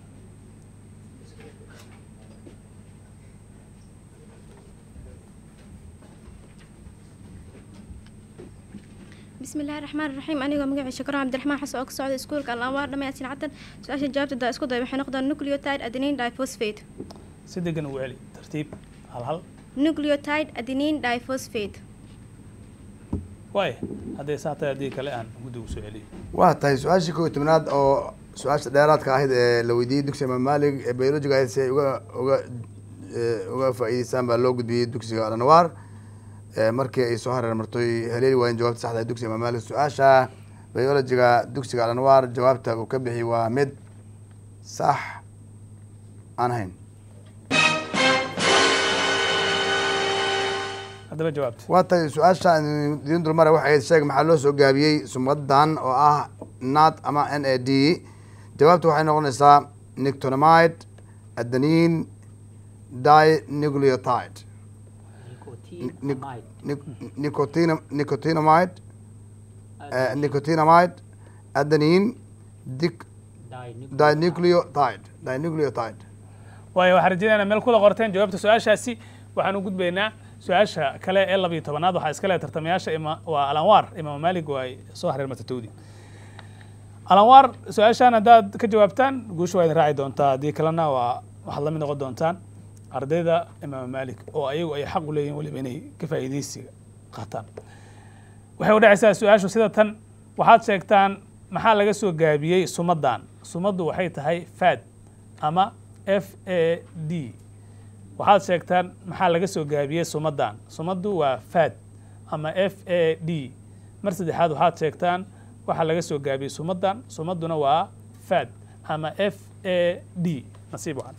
بسم الله الرحمن الرحيم أنا مقعي شكرا عبد الرحمن حسن أوك سعود سكول الأنوار لما يأتي عدن سؤال جوابت دا اسكو دا وحي نقدر نوكليوتايد أدينين دايفوسفيت si degan ugu celi tartiib hal hal نوكليوتايد أدينين دايفوسفيت waaya hadday sax tahay haddii kale aan guddiga usoo celiyo waa tahay su-aashii kow iyo tobnaad oo su-aasha dheeraadka ahayd ee la weydiiyey dugsiga imaam maalik ee biologiga ahayd si ay uga uga eh, uga faa'iideystaan baa loo gudbiyey dugsiga alanwaar Eh, markii ay soo hareer martoy haleeli waayeen jawaabta saxda ee dugsiga imaam maalik su-aasha biologiga dugsiga alanwaar jawaabta uu ka bixi waa mid sax aan ahayn haddaba jawaabta waa tahay su-aasha idiin dulmara waxay ahayd sheeg maxaa loo soo gaabiyey sumadan oo ah nat ama n a d jawaabta waxay noqonaysaa nictonamide adenin dinucleotide nicotin nicotinamide eh, nicotinamide adenin dic dinucleotide dinucleotide waayo waxaan rajaynaynaa meel kula qorteen jawaabta su-aashaasi waxaan u gudbaynaa su-aasha kale ee labiyo tobanaad waxaa iska leh tartamayaasha ima waa alanwaar imaam maalig oo ay soo hareer matatowdi alanwaar su-aashaan haddaad ka jawaabtaan guusha waa idin raaci doontaa haddii kalena waa waxaad la mid noqon doontaan ardayda imaam maalik oo ayagu ay xaq u leeyihin weliba inay ka faa'iidaysiga qaataan waxay u dhacaysaa su-aashu sida tan waxaad sheegtaan maxaa laga soo gaabiyey sumadan sumaddu waxay tahay fad ama f a d waxaad sheegtaan maxaa laga soo gaabiyey sumadan sumaddu waa fad ama f a d mar saddexaad waxaad sheegtaan waxaa laga soo gaabiyey sumadan sumadduna waa fad ama f a d nasiib wacan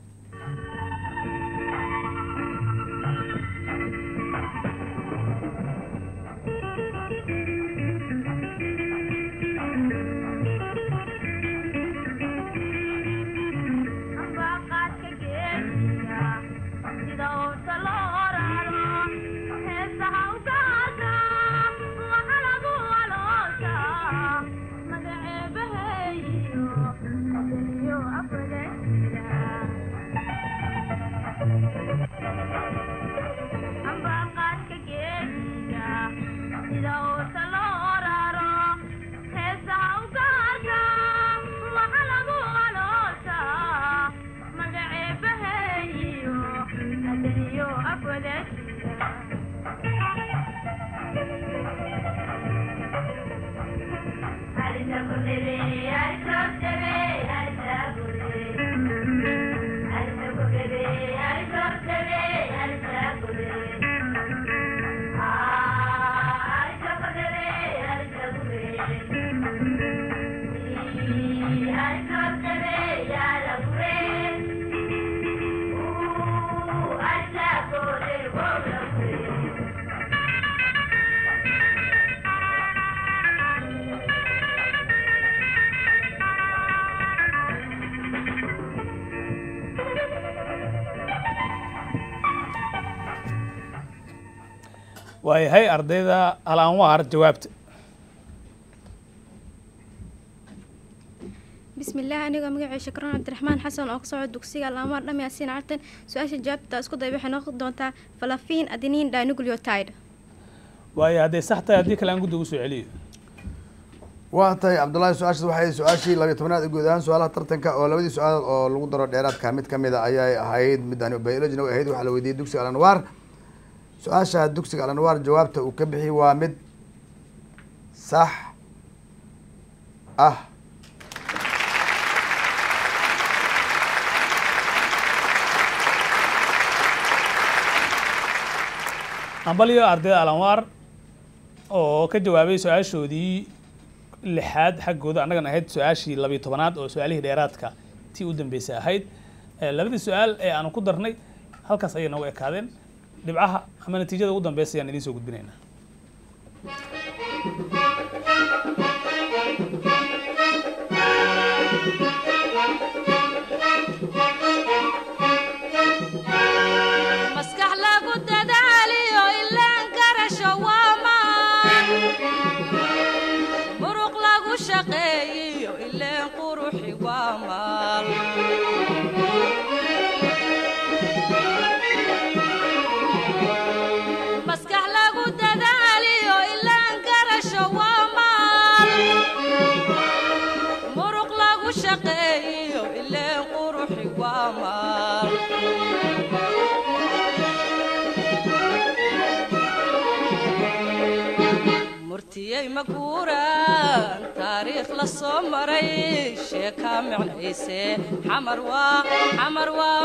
waayahay ardayda alanwaar jawaabta بسم الله أنا مقعي شكرا عبد الرحمن حسن أوك سعود دوكسيغا الأمار لم ياسين عرتن سؤال جوابتا اسكو داي waxay noqon doontaa فلافين أدينين داينوكليوتايد waayo hadday sax tahay haddii kale aan guddiga usoo celiyo waa tahay cabdullaahi su-aashaas waxay su-aashii labiyo tobanaad ee guud ahaan su-aalaha tartanka oo labadii su-aal oo lagu daro dheeraadka mid kamid a ayay ahayd midaan biologina way ahayd waxaa la weydiiyey dugsiga alanwaar su-aasha dugsiga alanwaar jawaabta uu ka bixi waa mid sax ah hambalyo ardayda alanwaar oo ka jawaabay su-aashoodii lixaad xaggooda annagana ahayd su-aashii labiyo tobanaad oo su-aalihii dheeraadka tii u dambeysay ahayd Eh, labadii su-aal ee aanu ku darnay halkaas ayay noogu ekaadeen dhibcaha ama natiijada ugu dambeysa ayaan idiin soo gudbinaynaa maskax lagu dadaaliyo ilaan garasho waa maan muruq lagu shaqeeyiyo ileen quruxi waa maal maskax lagu dadaaliyo ilaan garasho waa maal muruq lagu shaqeeyiyo ileen quruxi waa maal murtiyey maguuraan taariikh la soo maray sheekaa micnayse xamar waa xamar waa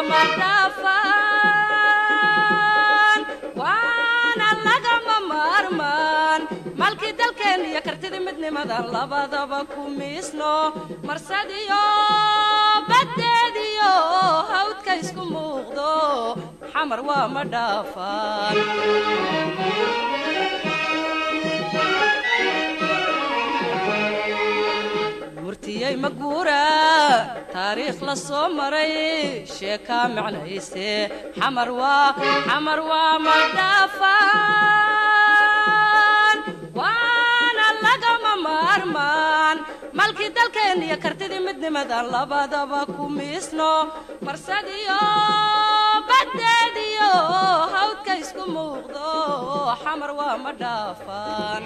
madhaafaan waana lagama maarmaan malkii dalkeen iyo kartidii midnimadan labadaba ku miisno marsadiyo baddeediyo hawdka isku muuqdo xamar waa madhaafaan murtiyey maguura taariikh la soo maray sheekaa micnayse xamar waa xamar waa madhaafaan waana lagama maarmaan malkii dalkeen iyo kartidii midnimadan labadaba ku miisno marsadiyo baddeediyo hawdka isku muuqdo xamar waa madhaafaan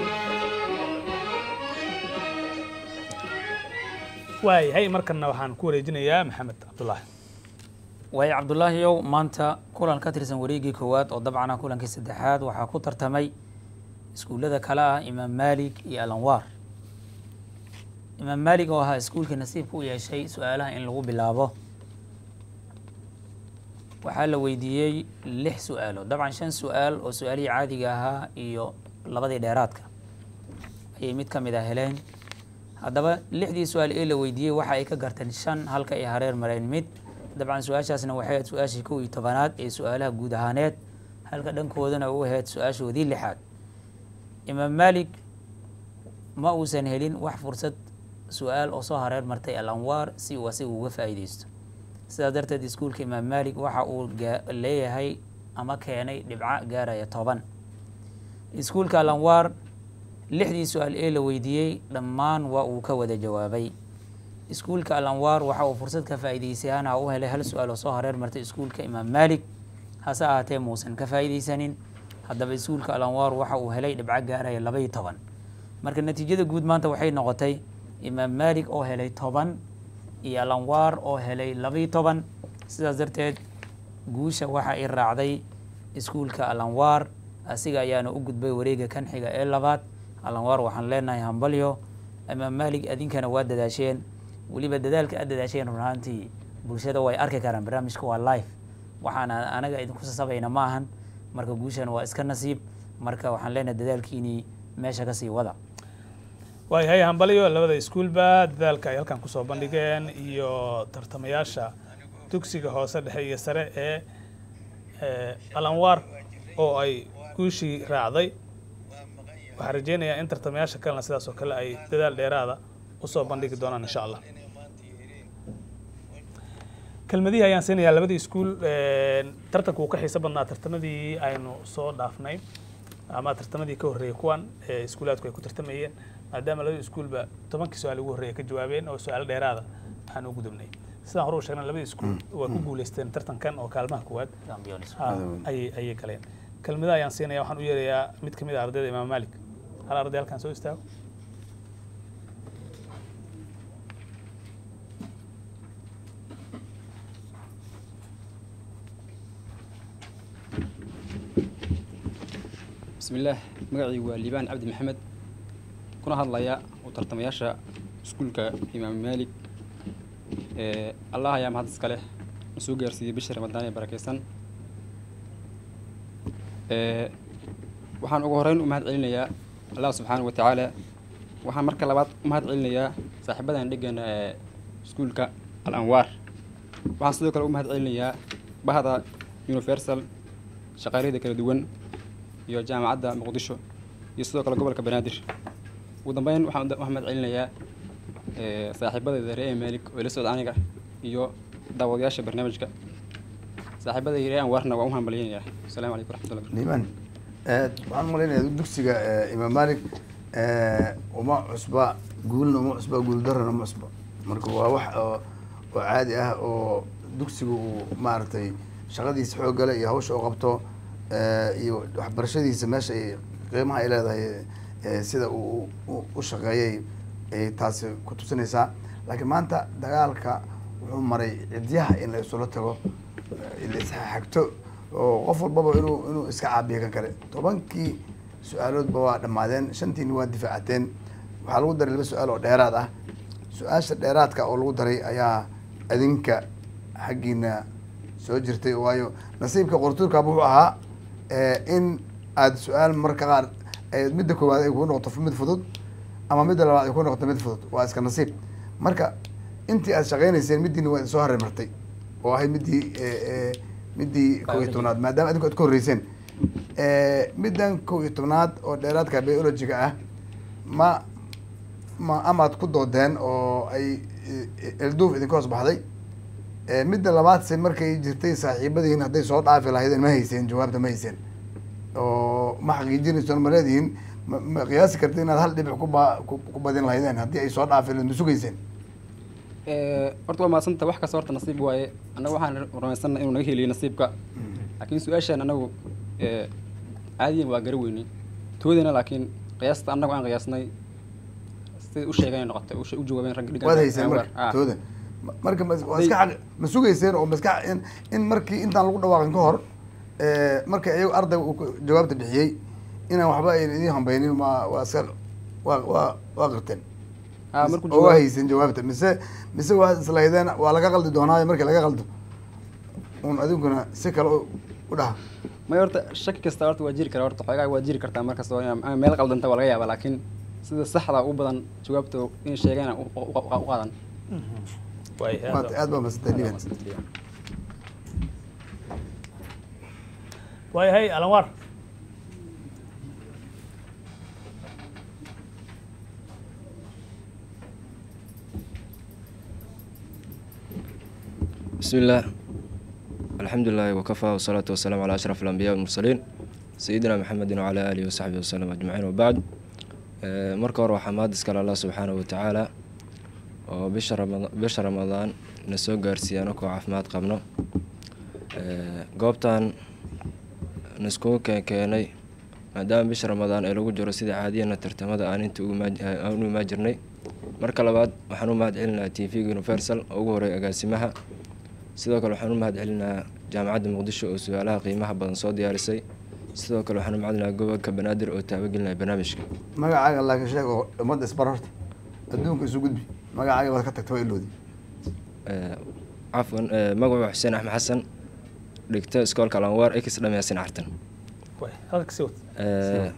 waayahay markanna waxaan ku wareejinayaa maxamed cabdulaahi waayo cabdulaahiyow maanta kulan ka tirsan wareegii koowaad oo dabcan ah kulankii saddexaad waxaa ku tartamay iskuullada kale ah imaam maalig iyo alanwaar imaam maalig oo ahaa iskuulkii nasiibka u yeeshay su-aalaha in lagu bilaabo waxaa la weydiiyey lix su-aalo dabcan shan su-aal oo su-aalihii caadiga ahaa iyo labadii dheeraadka ayay mid ka mid a heleen haddaba lixdii su-aal ee la weydiiyey waxa ay ka garteen shan halka ay hareer mareen mid dabcan su-aashaasna waxay ahayd su-aashii kow iyo tobanaad ee su-aalaha guud ahaaneed halka dhankoodana u ahayd su-aashoodii lixaad imaam maalig ma uusan helin wax fursad su-aal oo soo hareer martay al anwaar si uu asiga uga faa'iideysto sidaas darteed iskuulka imaam maalig waxa uu leeyahay ama keenay dhibco gaaraya toban iskuulka al anwaar lixdii su-aal ee la weydiiyey dhammaan waa uu ka wada jawaabay iskuulka al anwaar waxa uu fursad ka faa'iideysayaana u helay hal su-aal oo soo hareer martay iskuulka imaam maalig hase ahaatee muusan ka faa'iideysanin haddaba iskuulka al anwaar waxa uu helay dhibco gaaraya labaiyo toban marka natiijada guud maanta waxay noqotay imaam maalig oo helay toban iyo al anwaar oo helay labaiyo toban sidaas darteed guusha waxa ay raacday iskuulka al anwaar asiga ayaana u gudbay wareega kan xiga ee labaad alanwaar waxaan leenahay hambalyo imaam maalig adinkana waa dadaasheen weliba dadaalka aad dadaasheen run ahaantii bulshada way arki karaan barnaamijka waa live waxaan anaga idinku sasabayna ma ahan marka guushan waa iska nasiib marka waxaan leenahay dadaalkiinii meesha kasii wada waayahay hambalyo labada iskuulba dadaalka ay halkan kusoo bandhigeen iyo tartamayaasha dugsiga hoose dhexe iyo sare ee alanwaar oo ay guushii raacday waxaan rajeynayaa in tartamayaasha kalena sidaas oo kale ay dadaal dheeraada usoo bandhigi doonaan insha allah kelmadihii ayaan siinayaa labadii iskuul tartanku uu ka xiiso badnaa tartamadii aynu soo dhaafnay ama tartamadii ka horreeyay kuwan ee iskuulaadku ay ku tartamayeen maadaama labadii iskuulba tobankii su-aal ugu horreeya ka jawaabeen oo su-aalo dheeraada aan u gudubnay sidaan hore u sheegnay labadii iskuul waa ku guuleysteen tartankan oo kaalmaha koowaad ayay ayay galeen kelmadaha ayaan siinaya waxaan u yeerayaa mid ka mid a ardayda imaam malik hal arday halkaan soo istaago bismillaah magacaygu waa liibaan cabdi maxamed kuna hadlaya u tartamayaasha iskuulka imaam maalik ee allah ayaa mahad iska leh na soo gaarsiiyey bishii ramadaan ee barakeysan ee waxaan ugu horeyn u mahad celinayaa allah subxaana wa tacaala waxaan marka labaad u mahad celinayaa saaxiibadan dhegana ee iskuulka al anwaar waxaan sidoo kale u mahad celinayaa bahda universal shaqaaleyda kala duwan iyo jaamacadda muqdisho iyo sidoo kale gobolka banaadir ugu dambeyn waxaan u mahad celinayaa ee, saaxiibadayda reer maalik oo ila socda aniga iyo daawadayaasha barnaamijka saaxiibada reer anwaarna waan u hambalyaynayaa asalaamu calaykum waraxmatullahi liiban eh, waxaan malaynayaa dugsiga eh, imaam malik eh, uma cusba guulna uma cusba guuldarana uma cusba marka waa wax oo oo caadi ah oo dugsiga uu maaragtay shaqadiisa xooggale iyo hawsha u qabto eh, iyo waxbarashadiisa meesha ay qiimaha ay leedahay eh, sida uu u- u shaqeeyay ay taasi ku tusinaysaa laakiin maanta dagaalka wuxuu maray cidyaha in la isula tago eh, la isxagto oo qof walbaba inuu inuu iska caabiyo kan kale tobankii su-aaloodba waa dhammaadeen shantiina waa difaacateen waxaa lagu daray laba su-aal oo dheeraad ah su-aasha dheeraadka oo lagu daray ayaa adinka xaggiina soo jirtay waayo nasiibka qortuurkaaba wuxuu ahaa eh, in aad su-aal marka qaar eh, midda koowaad ay kugu noqoto mid fudud ama midda labaad ay ku noqoto mid fudud waa iska nasiib marka intii aad shaqaynayseen middiina waa soo haray martay oo ahayd middii eh, eh, middii kow iyo tobnaad maadaama adinku aad ka horreyseen Eh, middan kow iyo tobnaad oo dheeraadka biologiga ah ma ma amaad ku doodeen oo ay eh, elduuf idinka hoos baxday Eh, midda labaadse markay jirtay saaxiibadiin hadday soo dhaafi lahaydeen ma hayseen jawaabta ma hayseen oo ma xaqiijinaysoon ma leedihiin ma ma qiyaasi karta inaad hal dhibic ku ba ku ku badin lahaydeen haddii ay soo dhaafi lahayd ma sugayseen Ee, horta waa mahadsanta wax kasta horta nasiib waaye annaga waxaan rumaysanna inuu naga heliyo nasiibka laakiin su-aashaan annagu ee, caadiyan waa gara weynay toodana laakiin qiyaasta annagu aan qiyaasnay siday u sheegeen ay noqotay u she- u jawaabeen ragga dhigan waad hayseen marka tooda Ma- marka ma waa iska xaq ma sugayseen oo maskax in in markii intaan lagu dhawaaqin ka hor eh, markii ayagu ardayga uu ku- jawaabta bixiyey inaan waxba ayna idiin hambaynin ma waa iska waa waa waa qirteen Ah, markuu oo waa jawaab- hayseen jawaabta mise mise waa islahaydeen waa laga qaldi doonaayo markii laga qaldo un adinkuna si kale u- u dhaha may horta shaki kasta horta waa jiri kara horta xoogaa waa jiri kartaa markasta oo inaa- ama meel qaldanta waa laga yaabaa laakiin sida saxda u badan jawaabta inay sheegeen u u- u- u qaadan Maanta aad baa mahadsantay liban waayahay alanwaar بسم الله الحمد لله وكفى والصلاة والسلام على أشرف الأنبياء والمرسلين سيدنا محمد وعلى آله وصحبه وسلم أجمعين وبعد آه، marka hore waxaa mahad iskale allah subxaana wa tacaala oo bisha rama bisha ramadaan na soo gaarsiiya anakoo caafimaad qabno Ee, goobtan niskugu keen keenay maadaama bisha ramadaan ee lagu jiro sida caadiyana tartamada aan inta u imaan- aan u imaan jirnay marka labaad waxaan u mahad celinayaa t v universal oo ugu horeeya agaasimaha sidoo kale waxaan u mahad celinayaa jaamacadda muqdisho oo su-aalaha qiimaha badan soo diyaarisay sidoo kale waxaan u mahad celinayaa gobolka banaadir oo taabagelinaya barnaamijka magacaaga laakiin sheeg oo ummadda isbar horta adduunka isu gudbi magacaaga baad ka tagta waa iloodi Ee, cafwan ee, magacu waa xuseen axmed xasan dhigta iskoolka alanwaar ex dhameysin cartan halka sii wad Ee,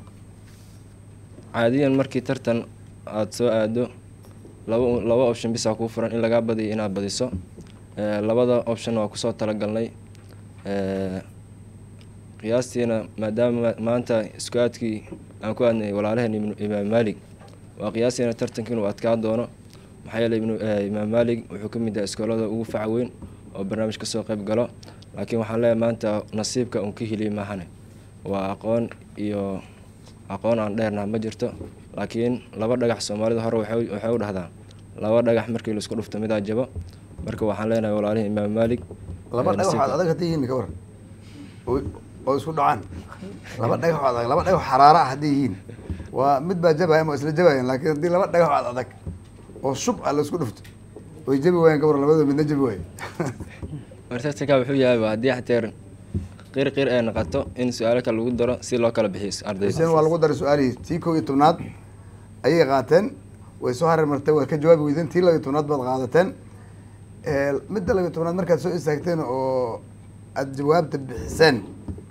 caadiyan markii tartan aada soo aado laba laba option bisaa kuu furan in lagaa badiyo inaad badiso Ee, labada option waa kusoo talagalnay Ee, qiyaastiina maadaama maanta isku aadkii aan ku aadnay walaalaheen ibnu imaam maalig waa qiyaastiina tartanka inuu adkaa doono maxaa yeelay ibnu eh, imaam maalig wuxuu ka mid yahay iskoolada ugu faca weyn oo barnaamij kasoo qayb galo laakiin waxaan leeyahay maanta nasiibka un ka heliyay maahane waa aqoon iyo aqoon aan dheernaha ma jirto laakiin laba dhagax soomaalida hore waxay waxay u dhahdaan laba dhagax markii laisku dhufto midaa jabo marka waxaan leenahay walaalihii imaam maalig laba eh, dhagax nasiibka- waxaad adag hadday yihiin ka waran oo oo isku dhacaan laba dhagax oo adag laba dhagax xaraara ah hadday yihiin waa mid baa jabaya ama isla jabayan laakiin haddii laba dhagax oo ad adag oo shub ah la isku dhufto way jabi waayeen ka waran labadooda midna jabi waaye martartanka wuxuu yahay waa haddii xateer qir qir ay noqoto in su-aalo kale lagu daro si loo kala bixiyo ardayda xuseen waa lagu daray su-aalihii tii kow iyo tobnaad ayay qaateen way soo hareer martay waad ka jawaabi weydeen tii labiyo tobnaad baad qaadateen Eh, midda labiyo tobnaad markaad soo istaagteen oo aada jawaabta bixiseen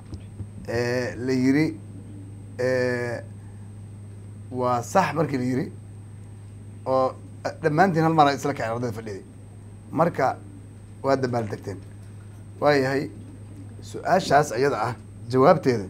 eh, la yiri eh, waa sax markii la yiri oo dhammaantiin hal mar isla kaceen ardayda fadhiday marka waa dambaal degteen waayahay su-aashaas iyada ah jawaabteeda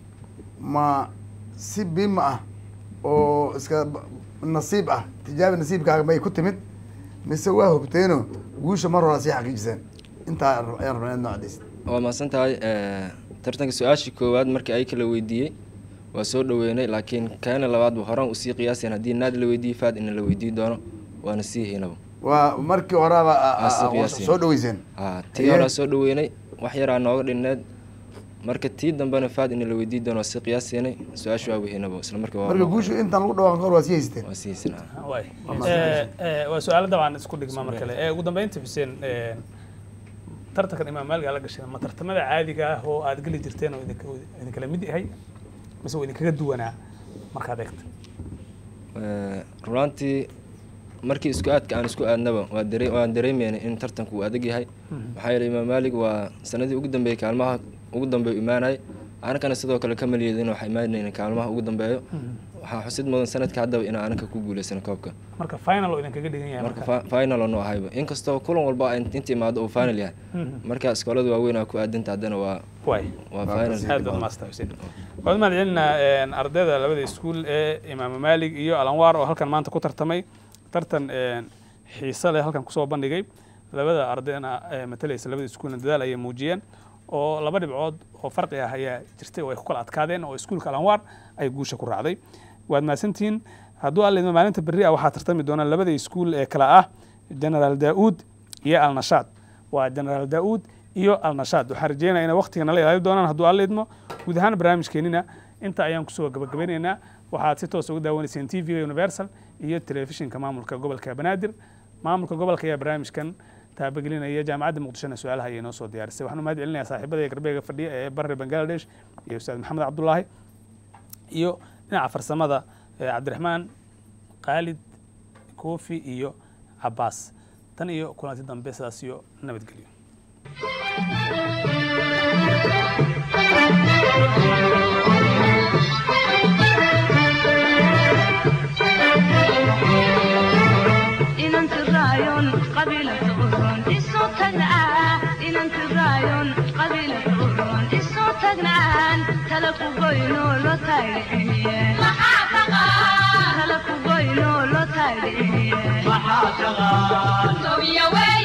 ma si bima ah oo iska b- nasiib ah tijaabi nasiibkaaga may ku timid mise waa hubteeno guusha mar hore sii xaqiijiseen intaa rab- ayaan rabnaa inaad noo cadaysid waa mahadsan tahay tartanka su-aashii koowaad markii ay kala weydiiyey waa soo dhaweynay laakiin kaana labaad ba horaan usii qiyaaseen haddii naad la weydiiyey faad ina la weydiin doono waana sii haynaba waa markii horeba a- a- Waa sii a- qiyaaseen. soo dhaweyseen ha tii Haye. horaa soo dhaweynay wax yaraa nooga dhinneed marka tii dambena faad ina la weydiin doono waa sii qiyaaseynay su-aasha waa weynaba isla markii waa marka guushu intaan lagu dhawaaqan kahor waa sii haysteen waa sii haysanaa waay Eh, eh, waa su-aalo dabcan isku dhigma mar kale Eh, ugu dambeynta xuseen eh, tartankan imaam maaliga la gashay ma tartamada caadiga ah oo aad geli jirteen oo idinka idinkala mid yahay mise waa idinkaga duwanaa markaad eegto Eh, runaaantii markii isku aadka aan isku aadnaba waa dare waan dareemeynay in tartanku uu adag yahay Mhm. maxaa yeelay imaam maalig waa sanadii ugu dambeeyey kaalmaha ugu dambeeya imaanay anakana sidoo kale ka maliyeedin waxaa imaanayna kaalmaha ugu dambeeyo Mhm. waxaa xusid mudan sanadka haddaba inaan anaka ku guuleysano koobka marka final oo idinkaga dhigan yahay marka marka fi- final onu ahayba inkastoo kulan walba ay inta imaado uu final yahay Mhm. marka iskoolada waaweyn aa ku aadinta haddana waa waay waa final aad baad maasta xuseen waxaan mahad celinaa ardayda labada iskuul ee imaam maalig iyo alanwaar oo halkan maanta ku tartamay tartan een, xiise leh halkan kusoo bandhigay labada ardayna ee matalaysa labada iskuulna dadaal ayay muujiyeen oo laba dhibcood oo farqi ah ayaa jirtay oo ay ku kala adkaadeen oo iskuulka alanwaar ay guusha ku raacday waad mahadsantihiin hadduu alla maalinta berri ah waxaa tartami doona labada iskuul ee kala ah generaal daa'uud iyo alnashaad waa generaal daa'uud iyo alnashaad waxaan rajeynaya inay waqtiga nala ilaali doonaan hadduu alla idmo guud ahaan barnaamijkeenina inta ayaan kusoo gabagabeynaynaa waxaad si toos uga daawanayseen t v-ga universal iyo telefishinka maamulka gobolka banaadir maamulka gobolka ayaa barnaamijkan taabagelinaya jaamacadda muqdishona su-aalaha ayay noo soo diyaarisay waxaan u mahad celinayaa saaxiibada garbeega fadhiya ee bari bangladesh iyo ustaad maxamed cabdulaahi iyo dhinaca farsamada ee cabdiraxmaan khaalid koofi iyo cabaas tan iyo kulanti dambe sidaas iyo nabadgelyo inanti raayon qabiilata uron isu tagnaa inanti raayon qabiilata uron isu tagnaan tala ku goyno lo taydhiciye tala ku goyno lo taydhiciye maxaa taqaan Sobiya wey